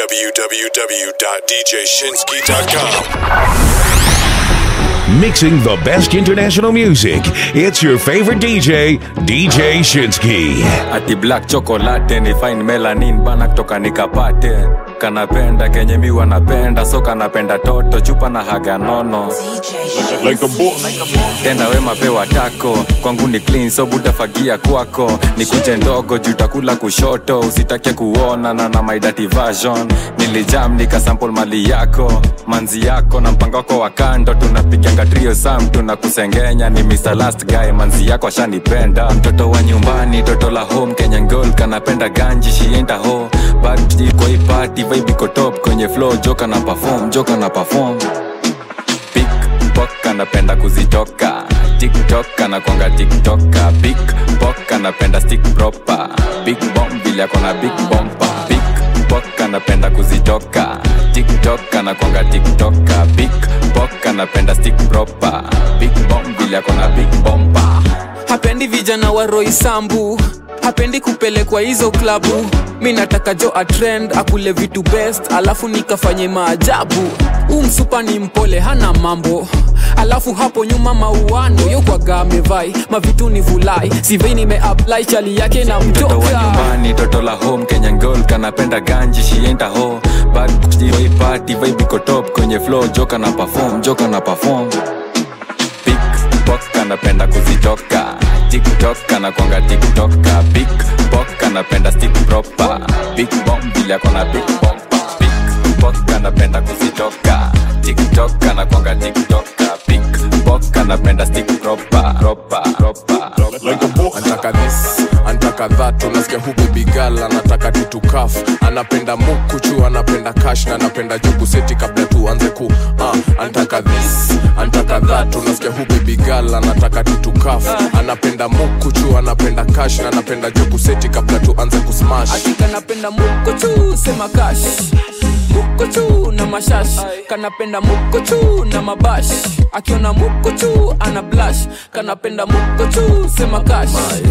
www.djshinsky.com. Mixing the best international music. It's your favorite DJ, DJ Shinsky. ati black chocolate ni fine melanin bana kutoka nikapate kanapenda kenye mi wanapenda so kanapenda toto chupa na haga nono Like a boss. tenda we mapewa tako kwangu ni clean so butafagia kwako nikuje ndogo jutakula kushoto usitake kuona na na my dirty version nilijam nikasample mali yako manzi yako na mpango wako wa kando tunapiganga trio sam tunakusengenya ni Mr. last guy manzi yako ashanipenda mtoto wa nyumbani toto la home Kenyan girl kanapenda ganji shienda ho bad kwa hii party vibe iko top kwenye flow joka na perform joka na perform pickpock anapenda kuzitoka tiktok anakwanga tiktoka pickpock anapenda stick proper big bomb vile akona big bompa pickpock anapenda kuzitoka tiktok anakwanga tiktoka pickpock anapenda stick proper big bomb vile akona big bompa hapendi vijana wa roisambu hapendi kupelekwa hizo klabu mi nataka jo atrend akule vitu best alafu nikafanye maajabu huu msupa ni mpole hana mambo alafu hapo nyuma mauano yokwaga amevai mavitu ni vulai sivei nimeapply chali yake na mtoto wa mtoka nyumbani toto la home kenyan girl kanapenda ganji shienda ho bad boy party vibe iko top kwenye flow joka na perform joka na perform pickpock anapenda kuzitoka tiktok anakwanga tiktoka pickpock anapenda stick proper big bomb vile akona big bomba pickpock anapenda kuzitoka tiktok anakwanga tiktoka pickpock anapenda stick proper proper proper Like a boss. antaka this antaka that unasikia hu bibigal anataka titukaf anapenda mukuchu anapenda kash na anapenda jugu seti kabla tuanze ku uh, antaka this antaka that unasikia hu bibigal anataka titukaf anapenda mukuchu anapenda kash na anapenda jugu seti kabla tuanze kusmash ati kanapenda mukochu sema kash mukochu na mashash kanapenda mukochu na mabash akiona mukochu ana blash kanapenda mukochu sema kash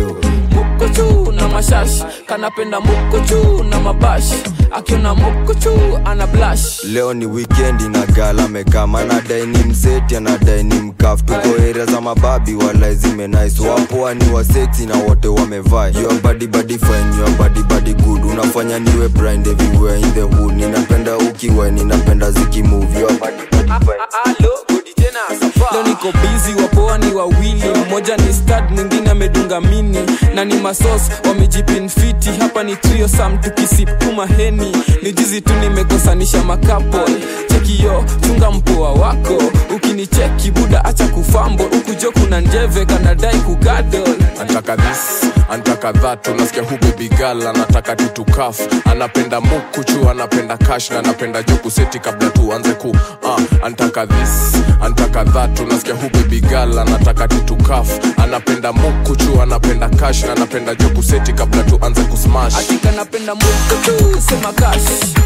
mukochu na mashash kanapenda mukochu na mabash akiona mukochu ana blash leo ni wikendi na gala mekama anadai ni mseti anadai ni mkaf tuko area za mababi wala zimenais wapoa ni waseti na wote wamevaa your body body fine your body body good unafanya niwe blind everywhere in the hood ninapenda ukiwa ninapenda zikimove your body body fine leo niko bizi wapoa ni wawili mmoja ni stad mwingine amedunga mini na ni masos wamejipinfiti hapa ni trio sam tukisipuma heni ni jizi tu nimekosanisha makapol chekiyo chunga mpoa wako ukinicheki buda acha kufambo ukujo kuna njeve kanadai kugadol antaka this antaka that unasikia hu bibigal anataka titukaf anapenda mukuchu anapenda kash na anapenda jugu seti kabla tuanze ku uh, antaka this antaka that unasikia hu bibigal anataka titukaf anapenda mukuchu anapenda kash na anapenda jugu seti kabla tuanze kusmash ati kanapenda mukochu sema kash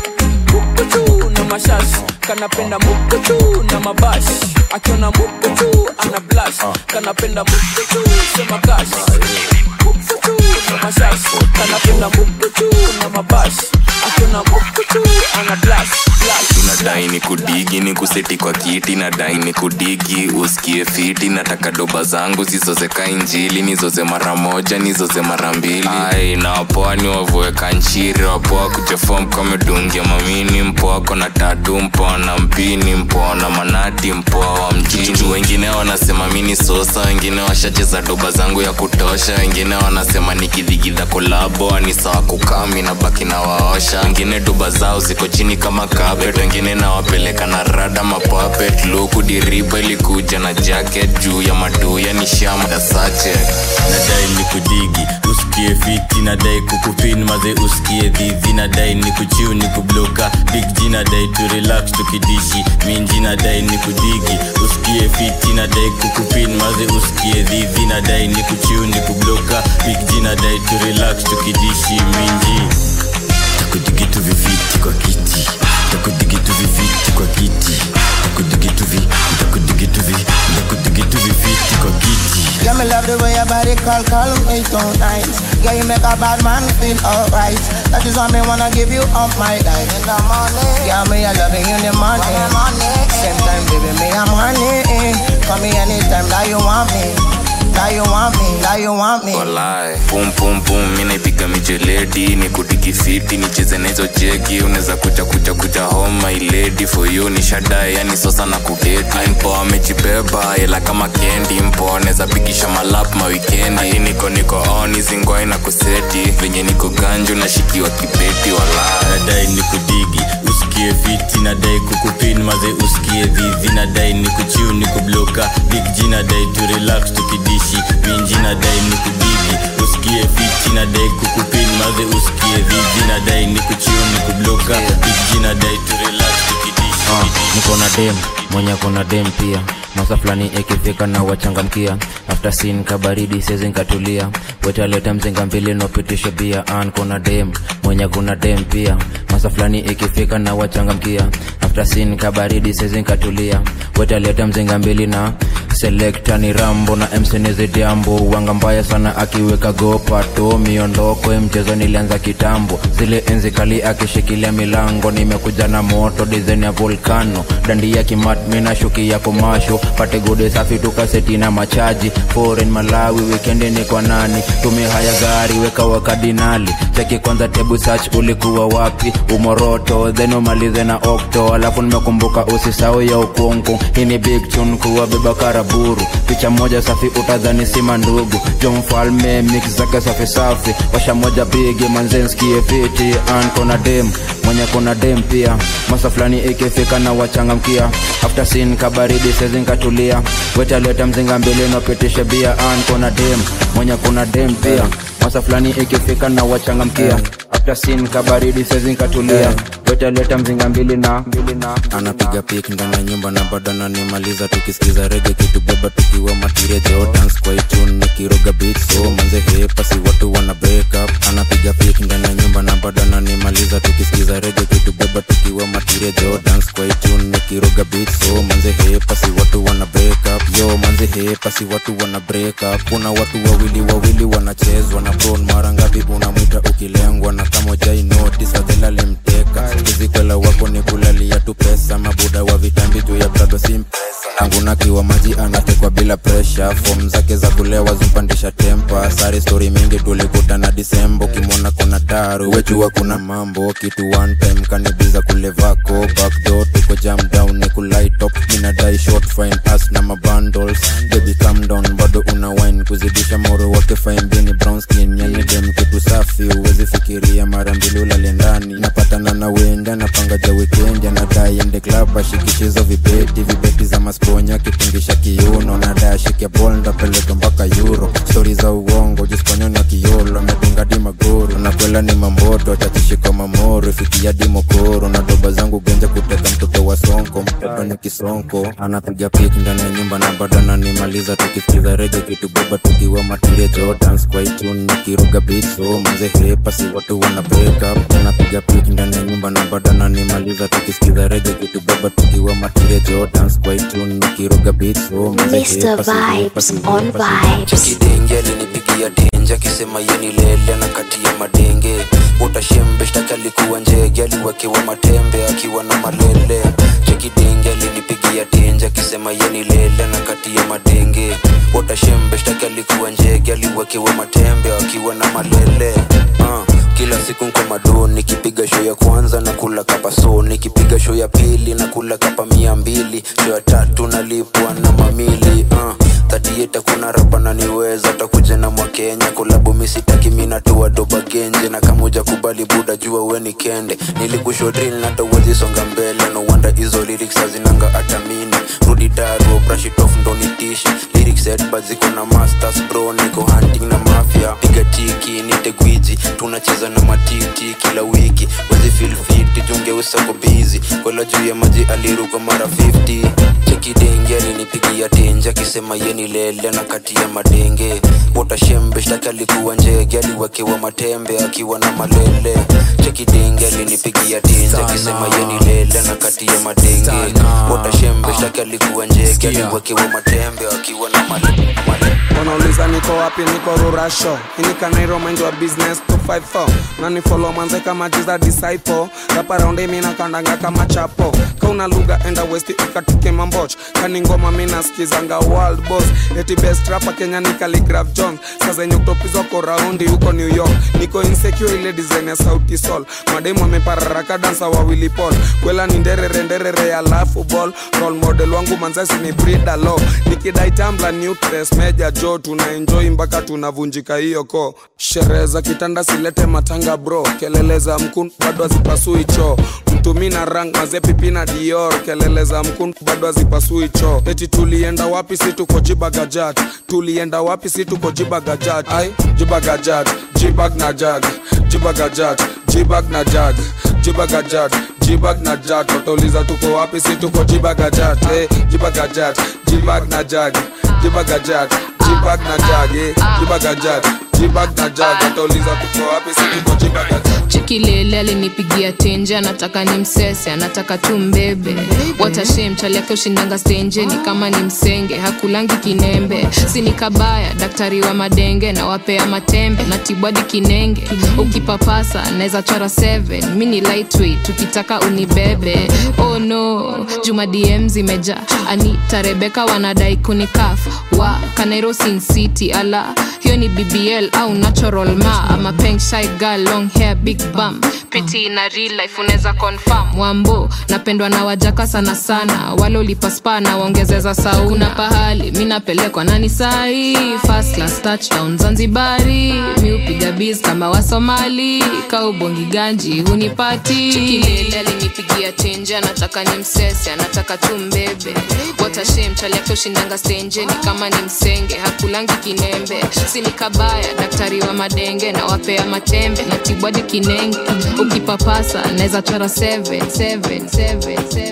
mukochu na mashash kanapenda mukochu na mabash akiona mukochu ana blash kanapenda mukochu sema kash mukochu na mashash kanapenda mukochu na mabash akiona mukochu ana blash blash nadai ni kudigi ni kuseti kwa kiti nadai ni kudigi usikie fiti nataka doba zangu zizozeka injili nizoze mara moja nizoze mara mbili ai na wapoa ni wavueka nchiri wapoa kujefom kamedungia mamini mpoa kona tatu mpoa na mpini mpoa na manati mpoa wa mjini wengine wanasema mini sosa wengine washacheza doba zangu ya kutosha wengine wanasema nikidhigidha kolabo ni sawa kukami na baki na waosha wengine doba zao ziko chini kama carpet wengine nawapeleka na rada mapapet luku diriba ilikuja na jacket juu ya maduya ni shamda sache nadai ni kudigi usikie fiti nadai kukupin maze usikie dhidhi nadai ni kuchiu ni kubloka big g nadai tu relax tukidishi minji nadai ni kudigi usikie fiti nadai kukupin maze usikie dhidhi nadai ni kuchiu ni kubloka big g nadai tu relax tukidishi minji takudigitu vifiti kwa kiti takudigitu vifiti kwa kiti takudigitu vi takudigitu vi takudigitu vifiti kwa kiti Yeah, me love the way your body call, call me tonight. Girl, you make a bad man feel alright. That is why me wanna give you up my life. In the morning, yeah, me I love you in the morning. Same time, baby, me I'm honey. Call me anytime that you want me. That you want me, that you want me. walai pum pum pum mi naipiga mijeledi ni kudiki fiti nicheze na hizo jegi unaweza kuja kuja kuja home my lady for you ni shadae yani sosa na kudeti mpo amejibeba ila kama kendi mpo anaweza pigisha malap mawikendi Ati niko niko on hizi ngwai na kuseti venye niko ganju nashikiwa kibeti walai nadai ni kudigi usikie fiti nadai kukupin maze usikie dhivi nadai ni kuchiu ni kubloka big g nadai tu relax tukidishi minji nadai ni kudigi usikie fiti nadai kukupin maze usikie dhivi nadai ni kuchiu ni kubloka big g nadai tu relax tukidishi Ah, niko na dem mwenye kona dem pia masa fulani ikifika na wachangamkia after sin kabaridi sezi nkatulia wetaleta mzinga mbili nopitisha bia an kona dem mwenye kuna dem pia masa fulani ikifika na wachangamkia after sin kabaridi sezi nkatulia wetaleta mzinga mbili na selekta ni rambo na msenizi diambo wanga mbaya sana akiweka gopato miondoko ya mchezo nilianza kitambo zile enzi kali akishikilia milango nimekuja na moto dizaini ya volkano dandi ya kimat mina shuki ya komasho pate gode safi tukaseti na machaji foreign malawi wikendi ni kwa nani tume haya gari weka wakadinali cheki kwanza tebu search ulikuwa wapi umoroto then umalize na okto alafu nimekumbuka usisau ya ukungu hii ni big tune kuwa beba karaburu picha moja safi utadhani sima ndugu jo mfalme mix zake safi safi washa moja bigi manzenskie fiti an kona dem mwenye kuna dem pia masa fulani ikifika na wachangamkia after sin kabaridi sezinkatulia wetaleta mzinga mbili napitisha bia an kona dem mwenye kuna dem pia masa fulani ikifika na wachangamkia after sin kabaridi sezinkatulia wetaleta mzinga mbili na mbili na anapiga pik ndani ya nyumba na bado ananimaliza tukisikiza rege kitubeba tukiwa matiria jo dance kwa itune nikiroga beat so manze hepa si watu wana break up anapiga pik ndani ya nyumba na bado ananimaliza tukisikiza rege kitubeba tukiwa matiria jo dance kwa itune nikiroga beat so manze hepa si watu wana break up yo manze hepa si watu wana break up kuna watu wawili wawili wanachezwa na bron mara ngapi unamwita ukilengwa na kama jai notice fadhela limteka kizikwela wako ni kulalia tu pesa mabuda wa vitambi juu ya brado simpesa anguna kiwa maji anatekwa bila presha fom zake za kulewa zimpandisha tempa sari stori mingi tulikutana disembo kimwona kuna taru wechua kuna mambo kitu one time kanibiza kulevako backdo tuko jam down ni kulaitop minadai short fine as na mabundles baby calm down bado una wine kuzidisha moro wake fine bini brown skin yani dem kitu safi uwezi fikiria mara mbili ulale ndani napatana na wenda napanga ja weekend anadai ende club ashikishizo vibeti vibeti za masponya kitingisha kiuno nadai ashike bol ndapeleka mpaka euro stori za uongo jispanyoni wa kiolo amedunga di magoro nakwela ni mamboto chachishika mamoro fikia di mokoro na doba zangu genja kuteka mtoto wa sonko mtoto ni kisonko anapiga pik ndani ya nyumba na bado ananimaliza tukisikiza rege kitubeba tukiwa matiria jo dance kwa itune nikiroga beat so manze hepa si watu wana break up anapiga pik ndani ya nyumba na bado ananimaliza tukisikiza rege kitubeba tukiwa matiria jo dance kwa itune nikiroga beat so manze Mr. hepa si hepa si Vibes on hepa si Vibes. kidenge alinipigia denje akisema yeni lele na kati ya madenge utashembe shtaki alikuwa njege aliwekewa matembe akiwa na malele chekidenge alinipigia denje akisema yeni lele na kati ya madenge utashembe shtaki alikuwa njege aliwekewa matembe akiwa na malele uh kila siku nko mado nikipiga show ya kwanza na kula kapa so nikipiga show ya pili na kula kapa mia mbili show ya tatu nalipwa na mamili uh. tatieta kuna rapa naniweza takuja na mwakenya kolabu misitaki minatua doba genje na kamuja kubali buda jua weni kende nilikusho drill na tawezi songa mbele no wonder hizo lyrics hazinanga atamini rudi daro brush it off ndo nitishi lyrics head but ziko na masters bro niko hunting na mafia piga tiki nite gwiji tunacheza na matiti kila wiki wezi feel fit junge usako busy kwela juu ya maji aliruka mara 50 chekidenge alinipigia tenje akisema yeni lele na kati ya madenge watashembe shtaki alikuwa njege aliwekewa matembe akiwa na malele chekidenge alinipigia tenje akisema yeni lele na kati ya madenge watashembe shtaki alikuwa njege aliwekewa matembe akiwa na malele wanauliza niko wapi niko rurasho inikanairo mind wa business 254 nani follow manze kama jiza disciple rapa raundi mina kandanga kama chapo kauna lugha enda west ikatuke mamboch kani ngoma mina skizanga world boss eti best rapa kenya ni Khaligraph jones saa zenye kutopizwa ko raundi huko new york niko insecure ile design ya sauti sol mademu amepararaka dansa wawili pol kwela ni nderere nderere ya lafu ball role model wangu manzasi ni brida lo nikidai tambla nutres meja jo tuna enjoy mpaka tunavunjika hiyo ko sherehe za kitanda silete matanga bro kelele za mkun bado hazipasui choo mtumi na rang mazepipi na dior kelele za mkun bado hazipasui choo eti tulienda wapi si tuko jibagajat tulienda wapi si tuko jibagajat ai jibagajat jibag na jag jibagajat jibag na jag jibagajat jibag na jag watauliza tuko wapi si tuko jibagajat eh, jibagajat jibag na jag jibagajat jibag na jag eh, jibagajat jibag na jag watauliza tuko wapi si tuko jibagajat chikilele alinipigia tenje anataka ni msese anataka tu mbebe watashem chali yake ushindanga stenje ni kama ni msenge hakulangi kinembe sini kabaya daktari wa madenge na wapea matembe na tibwadi kinenge ukipapasa naweza chora 7 mi ni lightweight tukitaka unibebe oh no juma dm zimeja anita rebeka wanadai kunikaf wa kanairo sin city ala hiyo ni bbl au natural ma ama peng shy girl long hair big bum piti na real life unaweza confirm wambo napendwa na wajaka sana sana wale ulipaspa na waongezeza sauna pahali mi napelekwa nani sahi first class touchdown zanzibari mi upiga biz kama wasomali kaubongi ganji hunipati chikilele alinipigia tenje anataka ni msese anataka tu mbebe watashem chali yake ushindanga stenje ni kama ni msenge hakulangi kinembe sini kabaya daktari wa madenge na wapea matembe na tibwadi kinenge ukipapasa naweza chora 7 7 7 7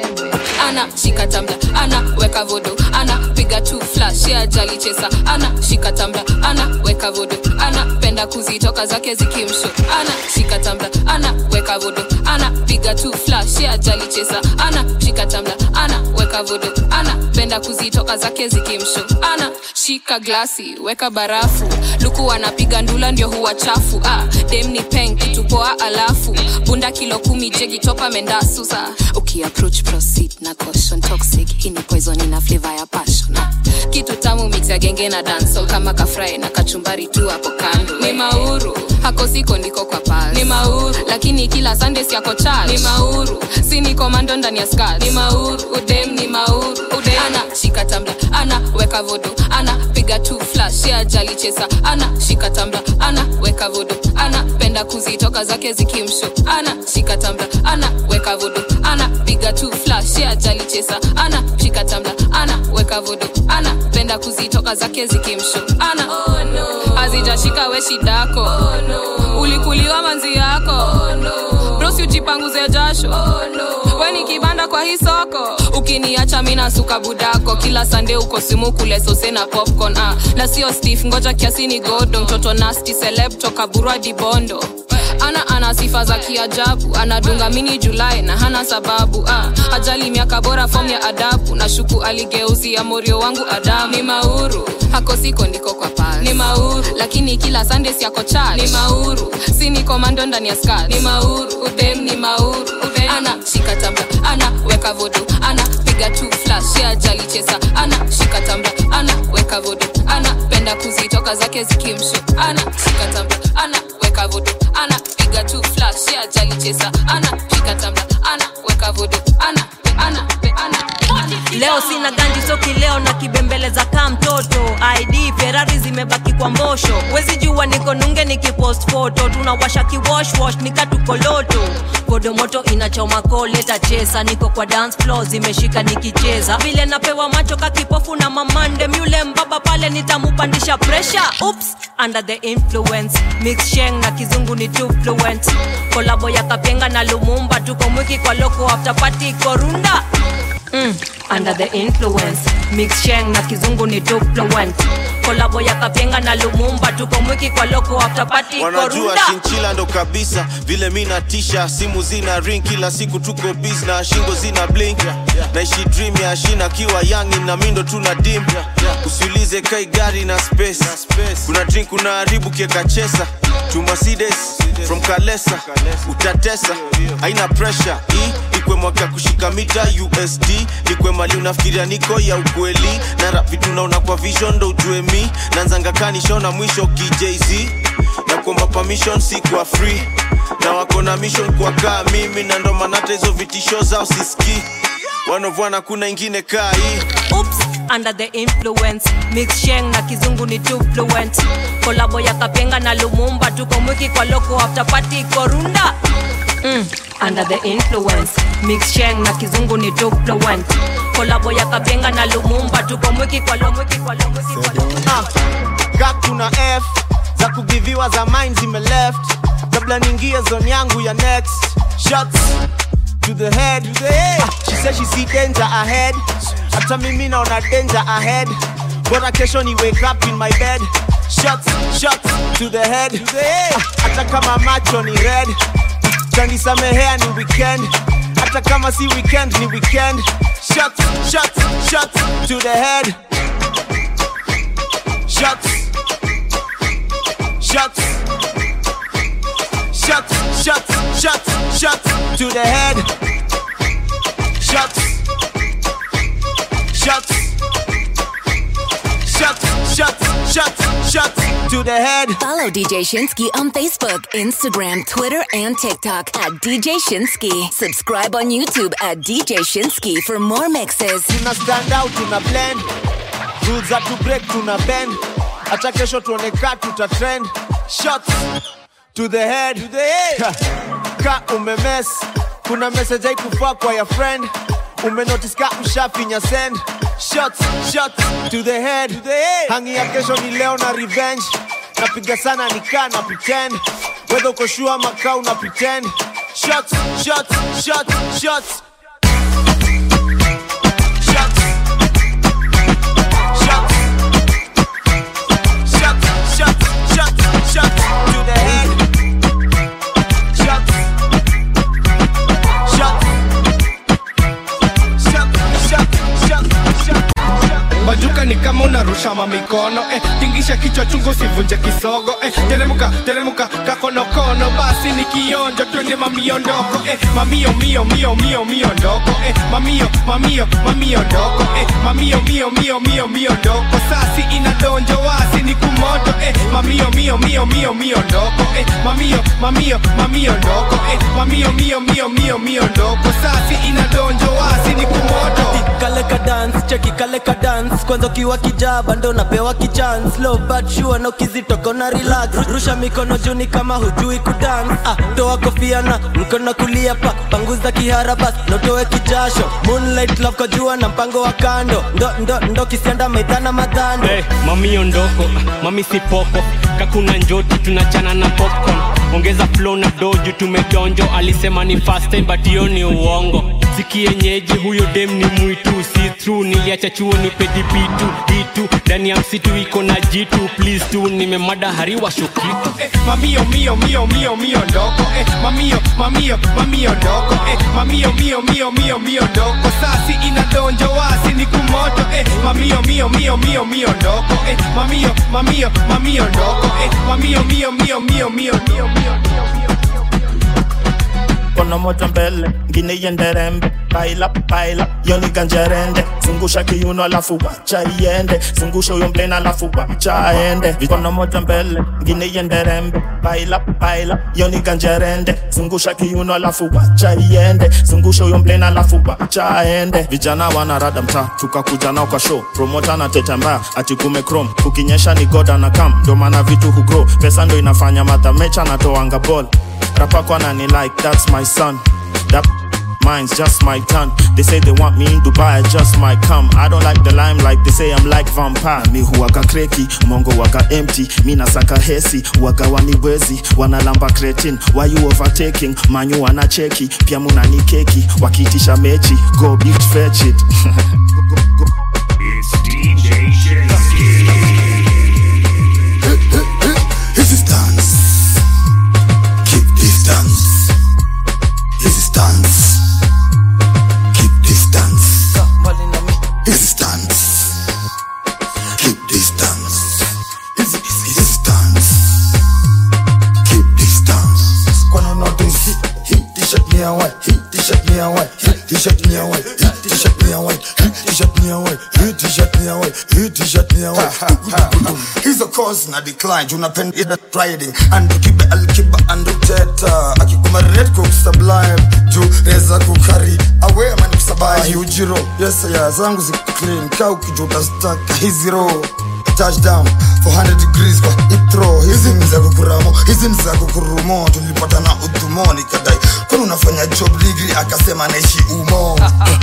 7 ana shika tambla ana weka vodo ana piga tu flash ya jali chesa ana shika tambla ana weka vodo ana penda kuzitoka zake zikimsho ana shika tambla ana weka vodo ana piga tu flash ya jali chesa ana shika tambla ana weka vodo ana penda kuzitoka zake zikimsho ana shika glasi weka barafu luku anapiga ndula ndio huwa chafu ah, dem ni peng kitu poa alafu bunda kilo kumi jegi topa mendasusa ukiapproach proceed na caution toxic hii ni poison ina flavor ya passion ah, kitu tamu mix ya genge na dancehall kama kafrai na kachumbari tu hapo kando ni mauru hako siko ndiko kwa pal ni mauru lakini kila sunday siako church ni mauru si ni komando ndani ya skirt ni mauru udem ni mauru udem ana shika tambla ana weka vodo ana piga tu flash ya jali chesa ana shika tambla ana weka vodo ana penda kuzitoka zake zikimsho ana shika tambla ana weka vodo ana piga tu flash ya jali chesa ana shika tambla ana weka vodo ana penda kuzitoka zake zikimsho ana oh, no. hazijashika we shidako oh, no. ulikuliwa manzi yako oh, no. brosi ujipanguze jasho oh, no. we ni kibanda kwa hii soko ukiniacha mina suka budako kila sande uko simu kule sose na popcorn ah. na sio stef ngoja kiasi ni godo mtoto nasti seleb toka burwa dibondo ana ana sifa za kiajabu anadunga mini julai na hana sababu ah, ajali miaka bora fom ya adabu na shuku aligeuzia morio wangu adamu ni mauru hako siko ndiko kwa pal ni mauru lakini kila sunday siako church ni mauru si ni komando ndani ya skat ni mauru udem ni mauru udem ana shika tambla ana weka vodo ana piga tu flash ya jali chesa ana shika tambla ana weka vodo ana penda kuzitoka zake zikimsho ana shika tambla ana weka vodo ana piga tu flash ya jali chesa ana shika tambla ana weka vodo ana ana ana leo sina ganji soki leo na kibembeleza kaa mtoto id ferari zimebaki kwa mbosho wezi jua niko nunge nikipost foto tunawasha kiwoshwosh nikatukoloto kodo moto inachoma koleta chesa niko kwa dance floor zimeshika nikicheza vile napewa macho kakipofu na mamande myule mbaba pale nitamupandisha pressure oops under the influence mix sheng na kizungu ni too fluent kolabo ya kapenga na lumumba tuko mwiki kwa loko after party korunda mm, under the influence mix sheng na kizungu ni too fluent kolabo ya kapenga na lumumba tuko mwiki kwa loko after party wanajua korunda shinchila ndo kabisa vile mi natisha simu zina ring kila siku tuko bis na shingo zina blink naishi dream ya shina kiwa yangi na mindo tuna dim usiulize kai gari na space kuna drink unaharibu kieka chesa to mercedes from kalesa utatesa haina pressure hii ikwe mwaka kushika mita usd nikwe mali unafikiria niko ya ukweli na rap vitu naona kwa vision ndo ujue mi nanzanga kanishona mwisho kijz na kuomba permission si kwa free na wako na mission kwa kaa mimi na ndo maana hata hizo vitisho zao siski wanovwana kuna ingine kaa hii oops under the influence mix sheng na kizungu ni too fluent kolabo ya kapenga na lumumba tuko mwiki kwa loko after party korunda mm, under the influence mix sheng na kizungu ni too fluent kolabo ya kapenga na lumumba tuko mwiki kwa lo mwiki kwa lo mwiki kwa lo ka kuna f za kugiviwa za mind zime left kabla niingie zone yangu ya next shots to the head Ah, she said she see danger ahead hata mimi naona danger ahead bora kesho ni wake up in my bed shots shots to the head Ah, hata kama macho ni red tanisamehea ni weekend hata kama si weekend ni weekend shots shots shots to the head shots shots shots shots shots shots to the head shots shots shots shots shots shots to the head Follow DJ Shinsky on Facebook, Instagram, Twitter, and TikTok at DJ Shinsky. Subscribe on YouTube at DJ Shinsky for more mixes. tuna stand out tuna blend rules za to break tuna bend hata kesho tuoneka tuta trend shots to the head, to the head. ka umemes kuna message haikufaa kwa ya friend umenotice ka ushafinya send shots shots to the head, to the head. hangi ya kesho ni leo na revenge napiga sana nikaa na pretend wedha uko shua ama kaa una pretend shots shots shots shots Shots, shots, shots, shots to the head. Shots, shots, shots, shots, shots, shots. bajuka ni kama unarusha mamikono eh, tingisha kichwa chungu sivunje kisogo eh, teremuka teremuka kakonokono basi ni kionjo twende mamiondoko eh, mamio mio mio mio mio ndoko eh, mamio mamio mamio ndoko eh, mamio mio mio mio mio ndoko sasi inadonjo wasi ni kumoto eh, mamio mio mio mio mio ndoko eh, mamio mamio mamio ndoko eh, mamio mio mio mio mio ndoko sasi inadonjo wasi ni kumoto kale ka dance cheki kale ka dance kwanza ukiwa kijaba ndo napewa kichance low but sure na ukizitoka na relax rusha mikono juu ni kama hujui kudance ah, toa kofia na mkono kulia pa panguza kihara bas notoe kijasho moonlight love kwa jua na mpango wa kando ndo ndo ndo kisianda maidhana madhando hey, mami ondoko mami sipoko kakuna njoti tunachana na popcorn ongeza flow na doju tumedonjo alisema ni fast time but hiyo ni uongo sikienyeji huyo dem ni mwitu si true niliacha chuo ni pedibitu itu ndani ya msitu iko na jitu please tu nimemada hariwa shokitu eh, mamio mio mio mio mio ndoko eh, mamio mamio mamio ndoko eh, mamio mio mio mio mio ndoko sasi inadonjo wasi ni kumoto eh, mamio mio mio mio mio ndoko eh, mamio mamio mamio ndoko eh, mamio mio mio mio mio mio mio mkono moja mbele ngine iende rembe paila paila yoni ganjerende zungusha kiuno alafu wacha iende zungusha huyo mblena alafu wacha aende mkono moja mbele ngine iende rembe paila paila yoni ganjerende zungusha kiuno alafu wacha iende zungusha huyo mblena alafu wacha aende vijana wanarada mtaa tukakuja nao kwa show promota na teta mbaya ati kume chrome kukinyesha ni goda na kam ndo maana vitu hugro pesa ndo inafanya madhamecha natoanga ball rapako anani like that's my son that mine's just my turn they say they want me in dubai I just might come i don't like the limelight they say i'm like vampire mi huwaga kreki mongo waga empty mi nasaka hesi waga waniwezi wanalamba cretin why you overtaking manyu wanacheki pia munani keki wakiitisha mechi go bitch fetch it It's DJ Shinsky. This is dance. Keep distance. This is dance. Keep distance. This is dance. Keep distance. This is this is dance. Keep distance. Kwana notice hit t-shirt me a white, hit t-shirt me a white, hit t-shirt me a white, hit t-shirt me a white, hit t-shirt me a white, hit t-shirt me a white, hit t-shirt me a white. Hizo course na decline, unapenda ida riding and kibe alkiba and uteta akikuma red cook sublime juu reza kukari awe man kusabai ujiro yes ya zangu zi clean kau kijuta staka hizi row touchdown 400 degrees kwa itro hizi ni za kukuramo hizi ni za kukurumo tulipata na udhumo nikadai kwani unafanya job ligri akasema naishi umo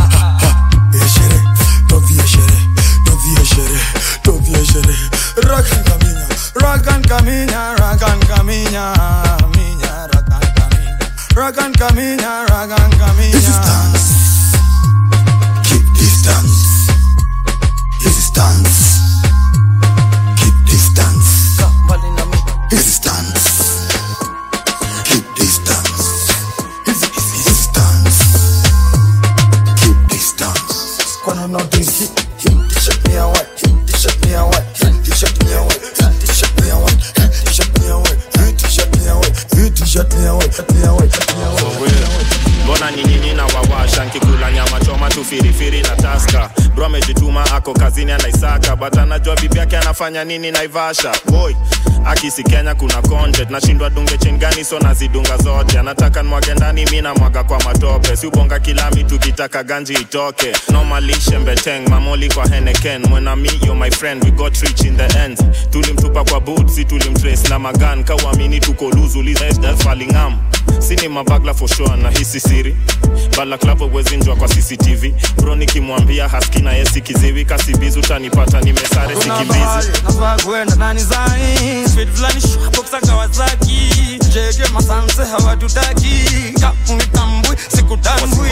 eshere tovie shere tovie shere tovie shere rakan kaminya rakan kaminya rakan kaminya minya rakan kaminya rakan kaminya rakan kaminya this is dance keep distance this is dance keep distance this is dance keep distance this is this is dance keep distance kwana notice hit hit t-shirt me a white hit t-shirt me a white hit t-shirt me a white hit t-shirt me a white hit t-shirt me a white hit t-shirt me a white hit t-shirt me a white me a white me a white mbona nyinyinyi na wawasha nkikula nyama choma tu firifiri na taska bro amejituma ako kazini anaisaka but anajua bibi yake anafanya nini naivasha boy akisi kenya kuna content nashindwa dunge chingani so nazidunga zote anataka nwage ndani mi namwaga kwa matope si ubonga kilami tukitaka ganji itoke nomalishe mbeteng mamoli kwa heneken mwenami yo my friend we got rich in the end tulimtupa kwa boot si tulimtrace na magan kauamini tuko luzulizfalingam sini mabagla for sure na hisi siri balaklavo wezinjwa kwa cctv bro nikimwambia haski na yesi kiziwi kasibizi utanipata nimesare sikimbizi nafaa kwenda nani zai speed fulani shwapoksa kawasaki jege masanse hawatutaki kamuitambui sikutambui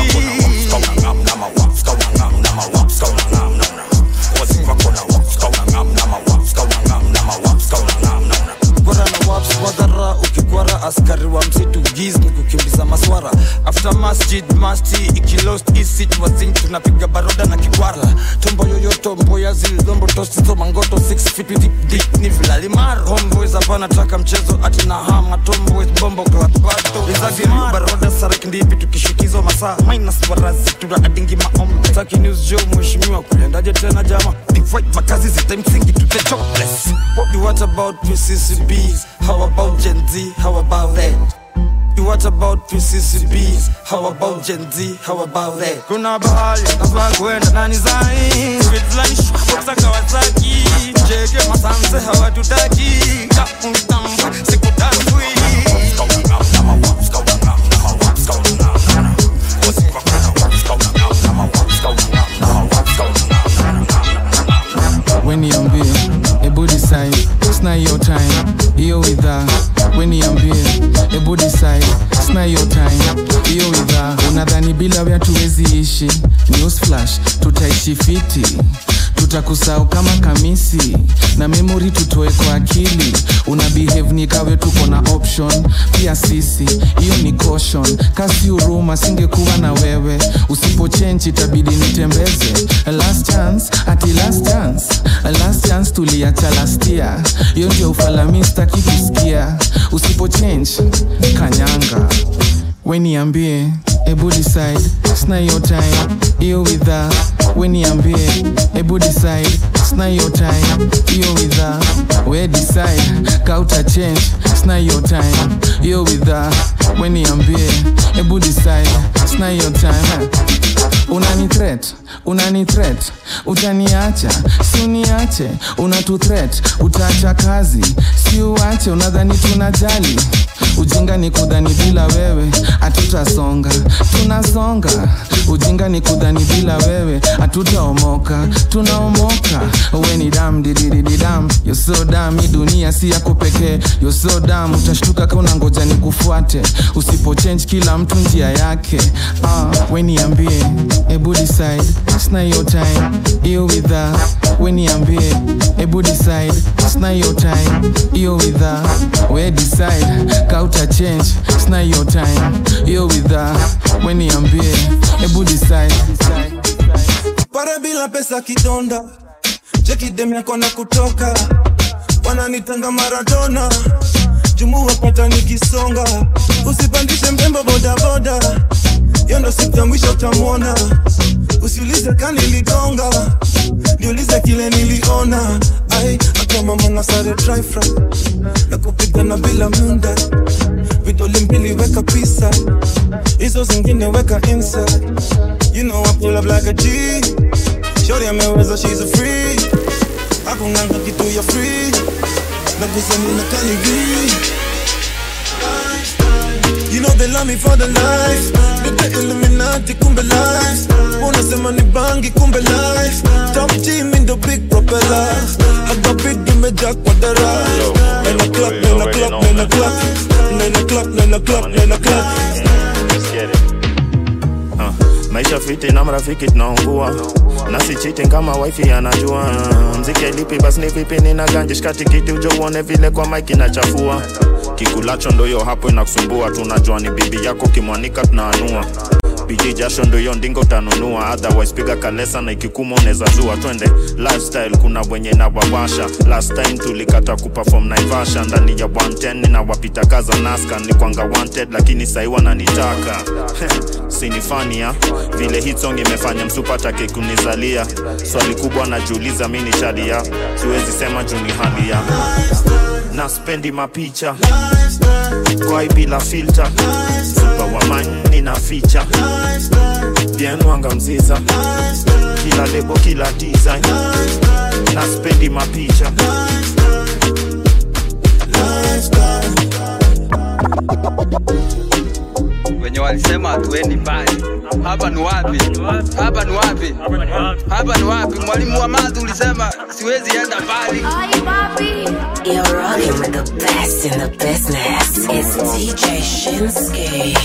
kwara na waps wadhara ukikwara askari wa msitu giz ni kukimbiza maswara after masjid masti ikilost isit wazin tunapiga baroda na kikwara tombo yoyoto mboya zilizombo tosizo mangoto 6 feet with deep deep ni vilalimar homeboys hapana taka mchezo ati na hama tomboys bombo klatbato izagiri baroda saraki ndipi tukishikizwa masaa minus warazi tuna adingi maombe taki news jo mheshimiwa kuliendaje tena jama divide makazi zitamsingi to the jobless what, what about PCCBs how about Gen Z how about that What about PCCBs? How about Gen Z? How about that? Kuna bahali nafaa kwenda nani zai Speed fulani shwapoksa Kawasaki Jege masanse hawatutaki Kamutambu sikutambui weniambie ebu decide sna hiyo time hiyo widha weniambie ebu decide sna hiyo time hiyo widha unadhani bila wea tuwezi ishi news flash tutaishi fiti tutakusahau kama kamisi na memori tutoe kwa akili una behave ni kawe tuko na option pia sisi hiyo ni caution kasi huruma singekuwa na wewe usipochenji itabidi nitembeze last chance ati last chance last chance tuliacha last year hiyo ndio ufalami staki kusikia usipochange kanyanga weniambie ebu decide sna hiyo time hiyo widha weniambie ebu decide sna hiyo time hiyo widha we decide kauta change sna hiyo time hiyo widha weniambie ebu decide sna hiyo time unani threat unani threat utaniacha si uniache unatu threat utaacha kazi si uache unadhani tunajali ujinga ni kudhani bila wewe hatutasonga tunasonga ujinga ni kudhani bila wewe hatutaomoka tunaomoka we ni dam dididididam yo so dam hii dunia si yako pekee yo so dam utashtuka ka unangoja ni kufuate usipochange kila mtu njia yake uh, we niambie ebu decide sina hiyo time hiyo widha we niambie ebu decide sina hiyo time hiyo widha we decide kauta change sina hiyo time hiyo widha we niambie ebu decide para bila pesa kidonda chekidem yako na kutoka wananitanga maradona jumu wapata nikisonga usipandishe mbembo bodaboda hiyo ndo siku ya mwisho utamwona usiulize kaniligonga niulize kile niliona ai akamama na sare dryfra na kupigana bila munda vidole mbili weka pisa hizo zingine weka inside you know I pull up like a G shorty ameweza she's a free akunanga kitu ya free na kusani na kaligi You know they love me for the life Nite Illuminati kumbe life Unasema ni bangi kumbe life Top G mi ndo big propeller Haga beat imejaa kwa dara Nine o'clock, nine o'clock, nine o'clock Nine o'clock, nine o'clock, nine o'clock Uh, maisha fiti na marafiki tunaungua nasi cheating kama wifi anajua mziki lipi basi ni vipi nina ganji shikati kiti ujo uone vile kwa mike inachafua kikulacho ndoyo hapo inakusumbua tunajua ni bibi yako kimwanika tunaanua biji jasho ndoyo ndingo utanunua otherwise piga kalesa na ikikuma unaweza zua twende lifestyle kuna wenye na wawasha last time tulikata kuperform naivasha ndani ya 110 na wapita kaza naska ni kwanga wanted lakini sahi wananitaka sinifania vile hit song imefanya msupatake kunizalia swali kubwa najiuliza mi ni shadia siwezi sema juu ni halia na spendi mapicha kwai bila filter supa wa mani na ficha bien wanga mziza kila lebo kila design na spendi mapicha wenye walisema hatuendi mbali. Hapa ni wapi? Hapa ni wapi? Hapa ni wapi? Mwalimu wa math ulisema siwezi enda mbali. You're rocking with the best in the business. It's DJ Shinsky.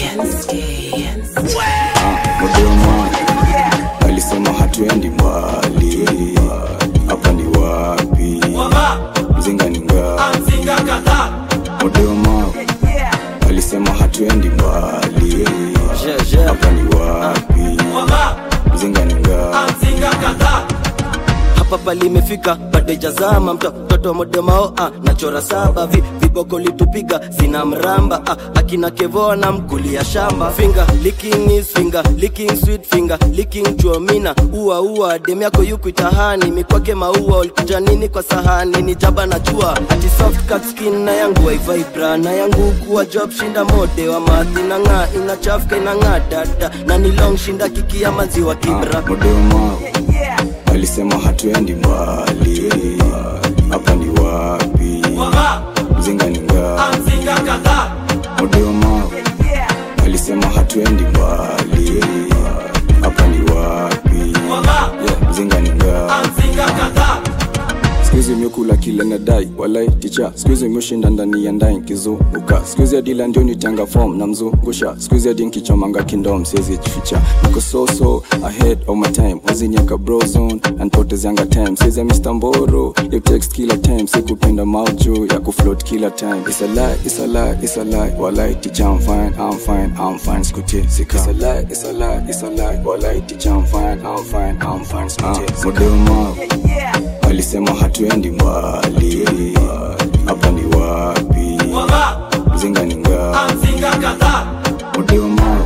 Modema alisema hatuendi mbali, hapa ni wapi? Mzinga ni ngapi? Modema alisema hatuendi mbali, hapa ni wapi? Mzinga ni ngapi? hapa palimefika bado ijazama mto mtoto modemao ah, nachora saba vi, viboko litupiga sina mramba ah, akina kevoa na mkulia shamba finger licking is finger licking sweet finger licking chuomina ua ua dem yako yuku itahani mikwake maua ulikuja nini kwa sahani ni jaba na jua ati soft cut skin na yangu waivibra na yangu kuwa job shinda mode wa mathi na ng'aa inachafuka inang'aa dada na ni long shinda kiki ya maziwa kibra Modema alisema hatuendi mbali, hapa ni wapi? Mzinga ni ngapi? Modema alisema hatuendi mbali, hapa ni wapi? Yeah, Mzinga ni ngapi? skuizi imekula kile nadai walai ticha skuizi imeshinda ndani ya ndai nkizunguka skuizi adila ndio nitanga fom na mzungusha skuizi adi nkichomanga kindom siwezi jificha niko so so ahead of my time waziniaka brozone anpotezianga time siwezi mr mboro you text kila time sikupenda mauju ya kufloat kila time it's a lie it's a lie it's a lie walai ticha I'm fine I'm fine I'm fine skutie sika it's a lie it's a lie it's a lie walai ticha I'm fine I'm fine I'm fine skutie sika modema alisema hatuendi mbali, hapa ni wapi? Mzinga ni ngapi? Modema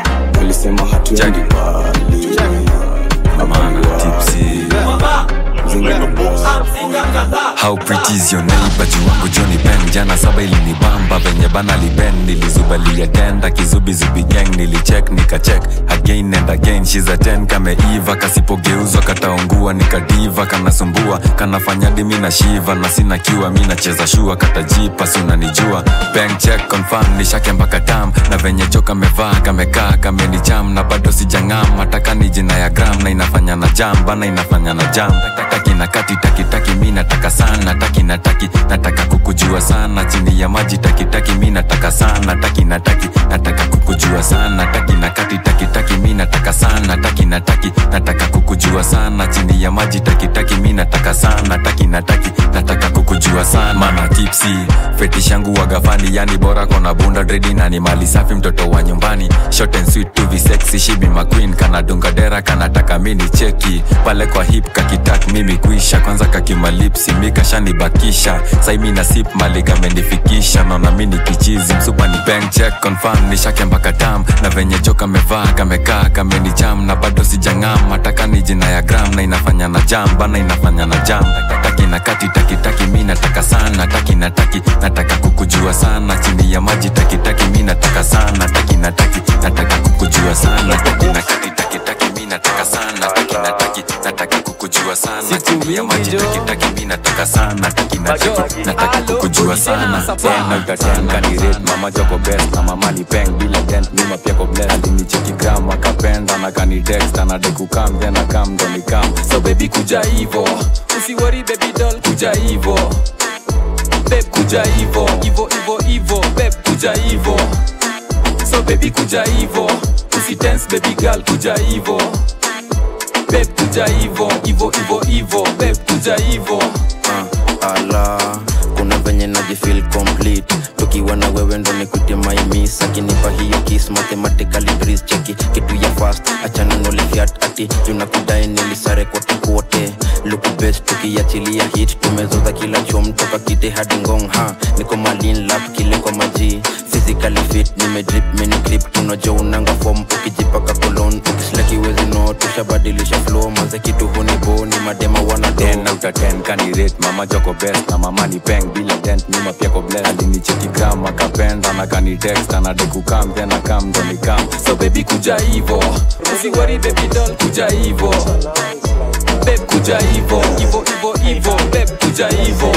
alisema hatuendi mbali, hapa ni wapi? How pretty is your neighbor juu wangu Johnny Ben jana saba ilinibamba venye bana liben nilizubalia tenda kizubizubi gang nilicheck nikacheck again and again she's a 10 kameiva kasipogeuzwa kataungua nikadiva kanasumbua kanafanya dimi na shiva na sina kiwa mi nacheza shua katajipa si unanijua bank check confirm nishake mpaka tam na venye jo kamevaa kamekaa kamenicham na bado sijang'am hataka ni jina ya gram na inafanya na jam bana inafanya na jam taki na kati taki taki mi nataka sana taki na taki nataka kukujua sana chini ya maji taki taki mi nataka sana taki na taki nataka kukujua sana taki na kati taki taki mi nataka sana taki na taki nataka kukujua sana chini ya maji taki taki mi nataka sana taki na taki nataka kukujua sana mana tipsi fetish yangu wagafani yani bora kona bunda dredi na ni mali safi mtoto wa nyumbani short and sweet to be sexy she be my queen kana dunga dera kanataka mini cheki pale kwa hip kakitak mimi kuisha kwanza kakimalipsi mikashanibakisha saimi na sip mali kamenifikisha naona mini kichizi msupa ni bank check confirm nishake mpaka tam na venye jo kamevaa kamekaa kamenicham na bado sijang'am hataka ni jina ya gram na inafanya na jam bana inafanya na jam taki na kati taki taki mi nataka sana taki na taki nataka kukujua sana chini ya maji taki taki mi nataka sana taki na taki nataka kukujua sana taki na kati taki taki mi nataka sana taki na taki nataka kukujua sana chini ya maji taki taki mi nataka sana taki na taki nataka kukujua sana tena utatenga ni rate mama joko best na mama ni peng bila dent nyuma pia ko bless alinicheki gram akapenda na kani text anadai kukam then akam ndo nikam so baby kuja hivo usiwori baby doll kuja hivo beb kuja hivo hivo hivo hivo beb kuja hivo so baby kuja hivo usitense baby girl kuja hivo beb kuja hivo hivo hivo hivo beb kuja hivo uh, ala kuna venye najifil complete tukiwa na wewe ndo nikutie maimis akinipa hiyo kis mathematically breeze cheki kitu ya fast achana nolifiat ati junakudai nilisare kote kote luku best tukiachilia hit tumezoza kila chom toka kite hadi ngong ha niko malin lap kile kwa maji physically fit nimedrip mini clip tunajo unanga form ukijipaka kolon ukislakiwezi no tushabadilisha flow manze kitu hunibo ni madema wana ten out of ten kani rate mama joko best na mama ni peng bila dent nyuma pia ko bless alinicheki gram akapenda na kani text anadai kukam then akam ndo nikam so baby kuja hivo usiwori baby doll kuja hivo beb kuja hivo hivo hivo hivo beb kuja hivo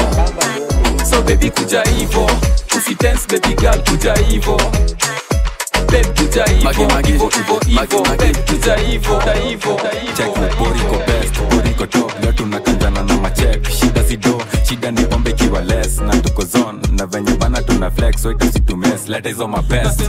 so baby kuja hivo usitense baby girl kuja hivo beb kuja hivo hivo hivo hivo beb kuja hivo hivo check na poriko best poriko top leo tunakanjana na machek shida sido shida ni pombe ikiwa less na tuko zone na venye bana tuna flex so itasitumes leta hizo mabest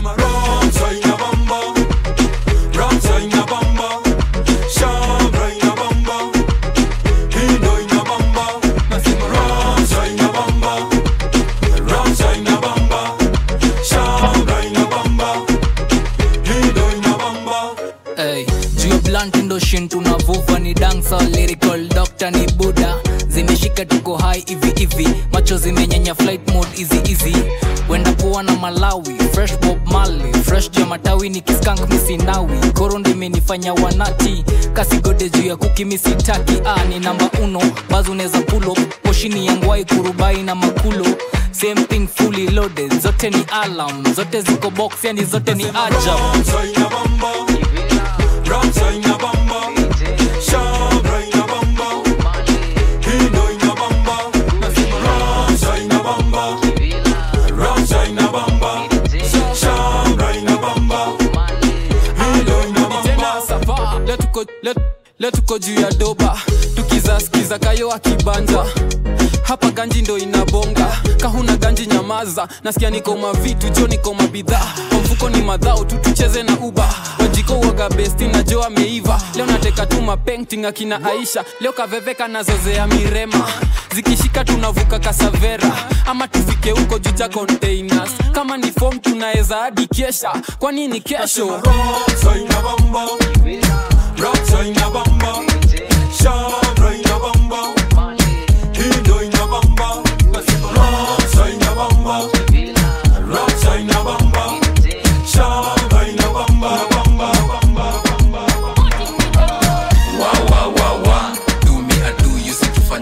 Hey, juu ya blunt ndo shin tunavuva ni dansa lyrical doctor ni buda zimeshika tuko hai hivi hivi macho zimenyenya flight mode easy easy wenda poa na malawi fresh bob mali fresh juu ya matawi ni kiskank misinawi koro ndo imenifanya wanati kasigode juu ya kuki misitaki ah, ni namba uno bazi unaweza pulo poshini ya ngwai kurubai na makulo same thing fully loaded zote ni alam zote ziko box yani zote ni ajab Leo tuko- leo- leo tuko juu ya doba tukizaskiza kayo akibanja hapa ganji ndo inabonga kahuna ganji nyamaza nasikia niko mavitu jo niko mabidhaa kwa mfuko ni madhao tu tucheze na uba wajiko waga besti na jo ameiva leo nateka tu mapenting akina aisha leo kaveveka nazozea mirema zikishika tunavuka kasavera ama tufike huko juu cha containers kama ni fom tunaweza hadi kesha kwani ni kesho Do me, I do you, see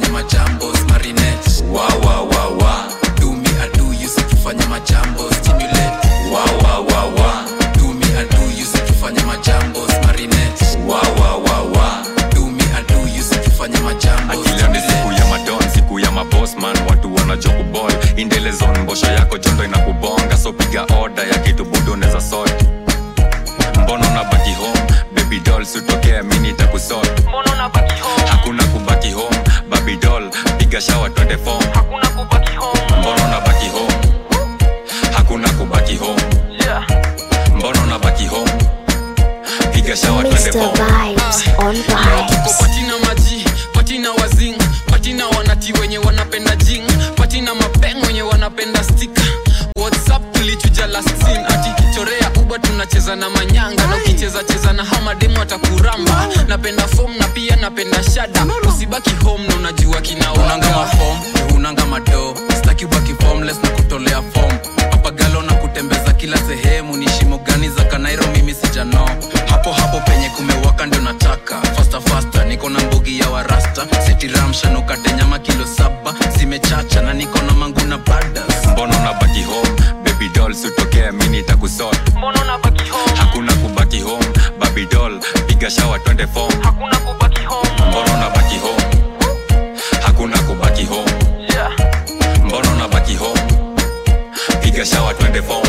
chondo inakubonga so piga oda ya kitu budu unaweza sort mbona unabaki home baby doll sitokea mi nitakusort hakuna kubaki home baby doll piga shawa twende form mbona unabaki home hakuna kubaki home mbona unabaki home piga shawa twende form Tuko patina maji patina wazing patina wanati wenye wanapenda jing patina mapeng wenye wanapenda stika whatsapp tulichuja last scene ati chorea uba tunacheza na manyanga na ukicheza cheza na hamademu atakuramba napenda fom na pia napenda shada usibaki home na unajua kinaunanga mafom unanga mado staki ubaki formless na kutolea fom papagalo na kutembeza kila sehemu ni shimo gani za kanairo mimi sijano hapo hapo penye kumewaka ndio nataka fasta fasta niko na mbugi ya warasta setiramshanukate nyama kilo saba zimechacha na niko na mangu na badas mbona unabaki home baby doll sitokea mi nitakusort hakuna kubaki home baby doll piga shawa twende form mbona unabaki home hakuna kubaki home mbona unabaki home piga shawa twende form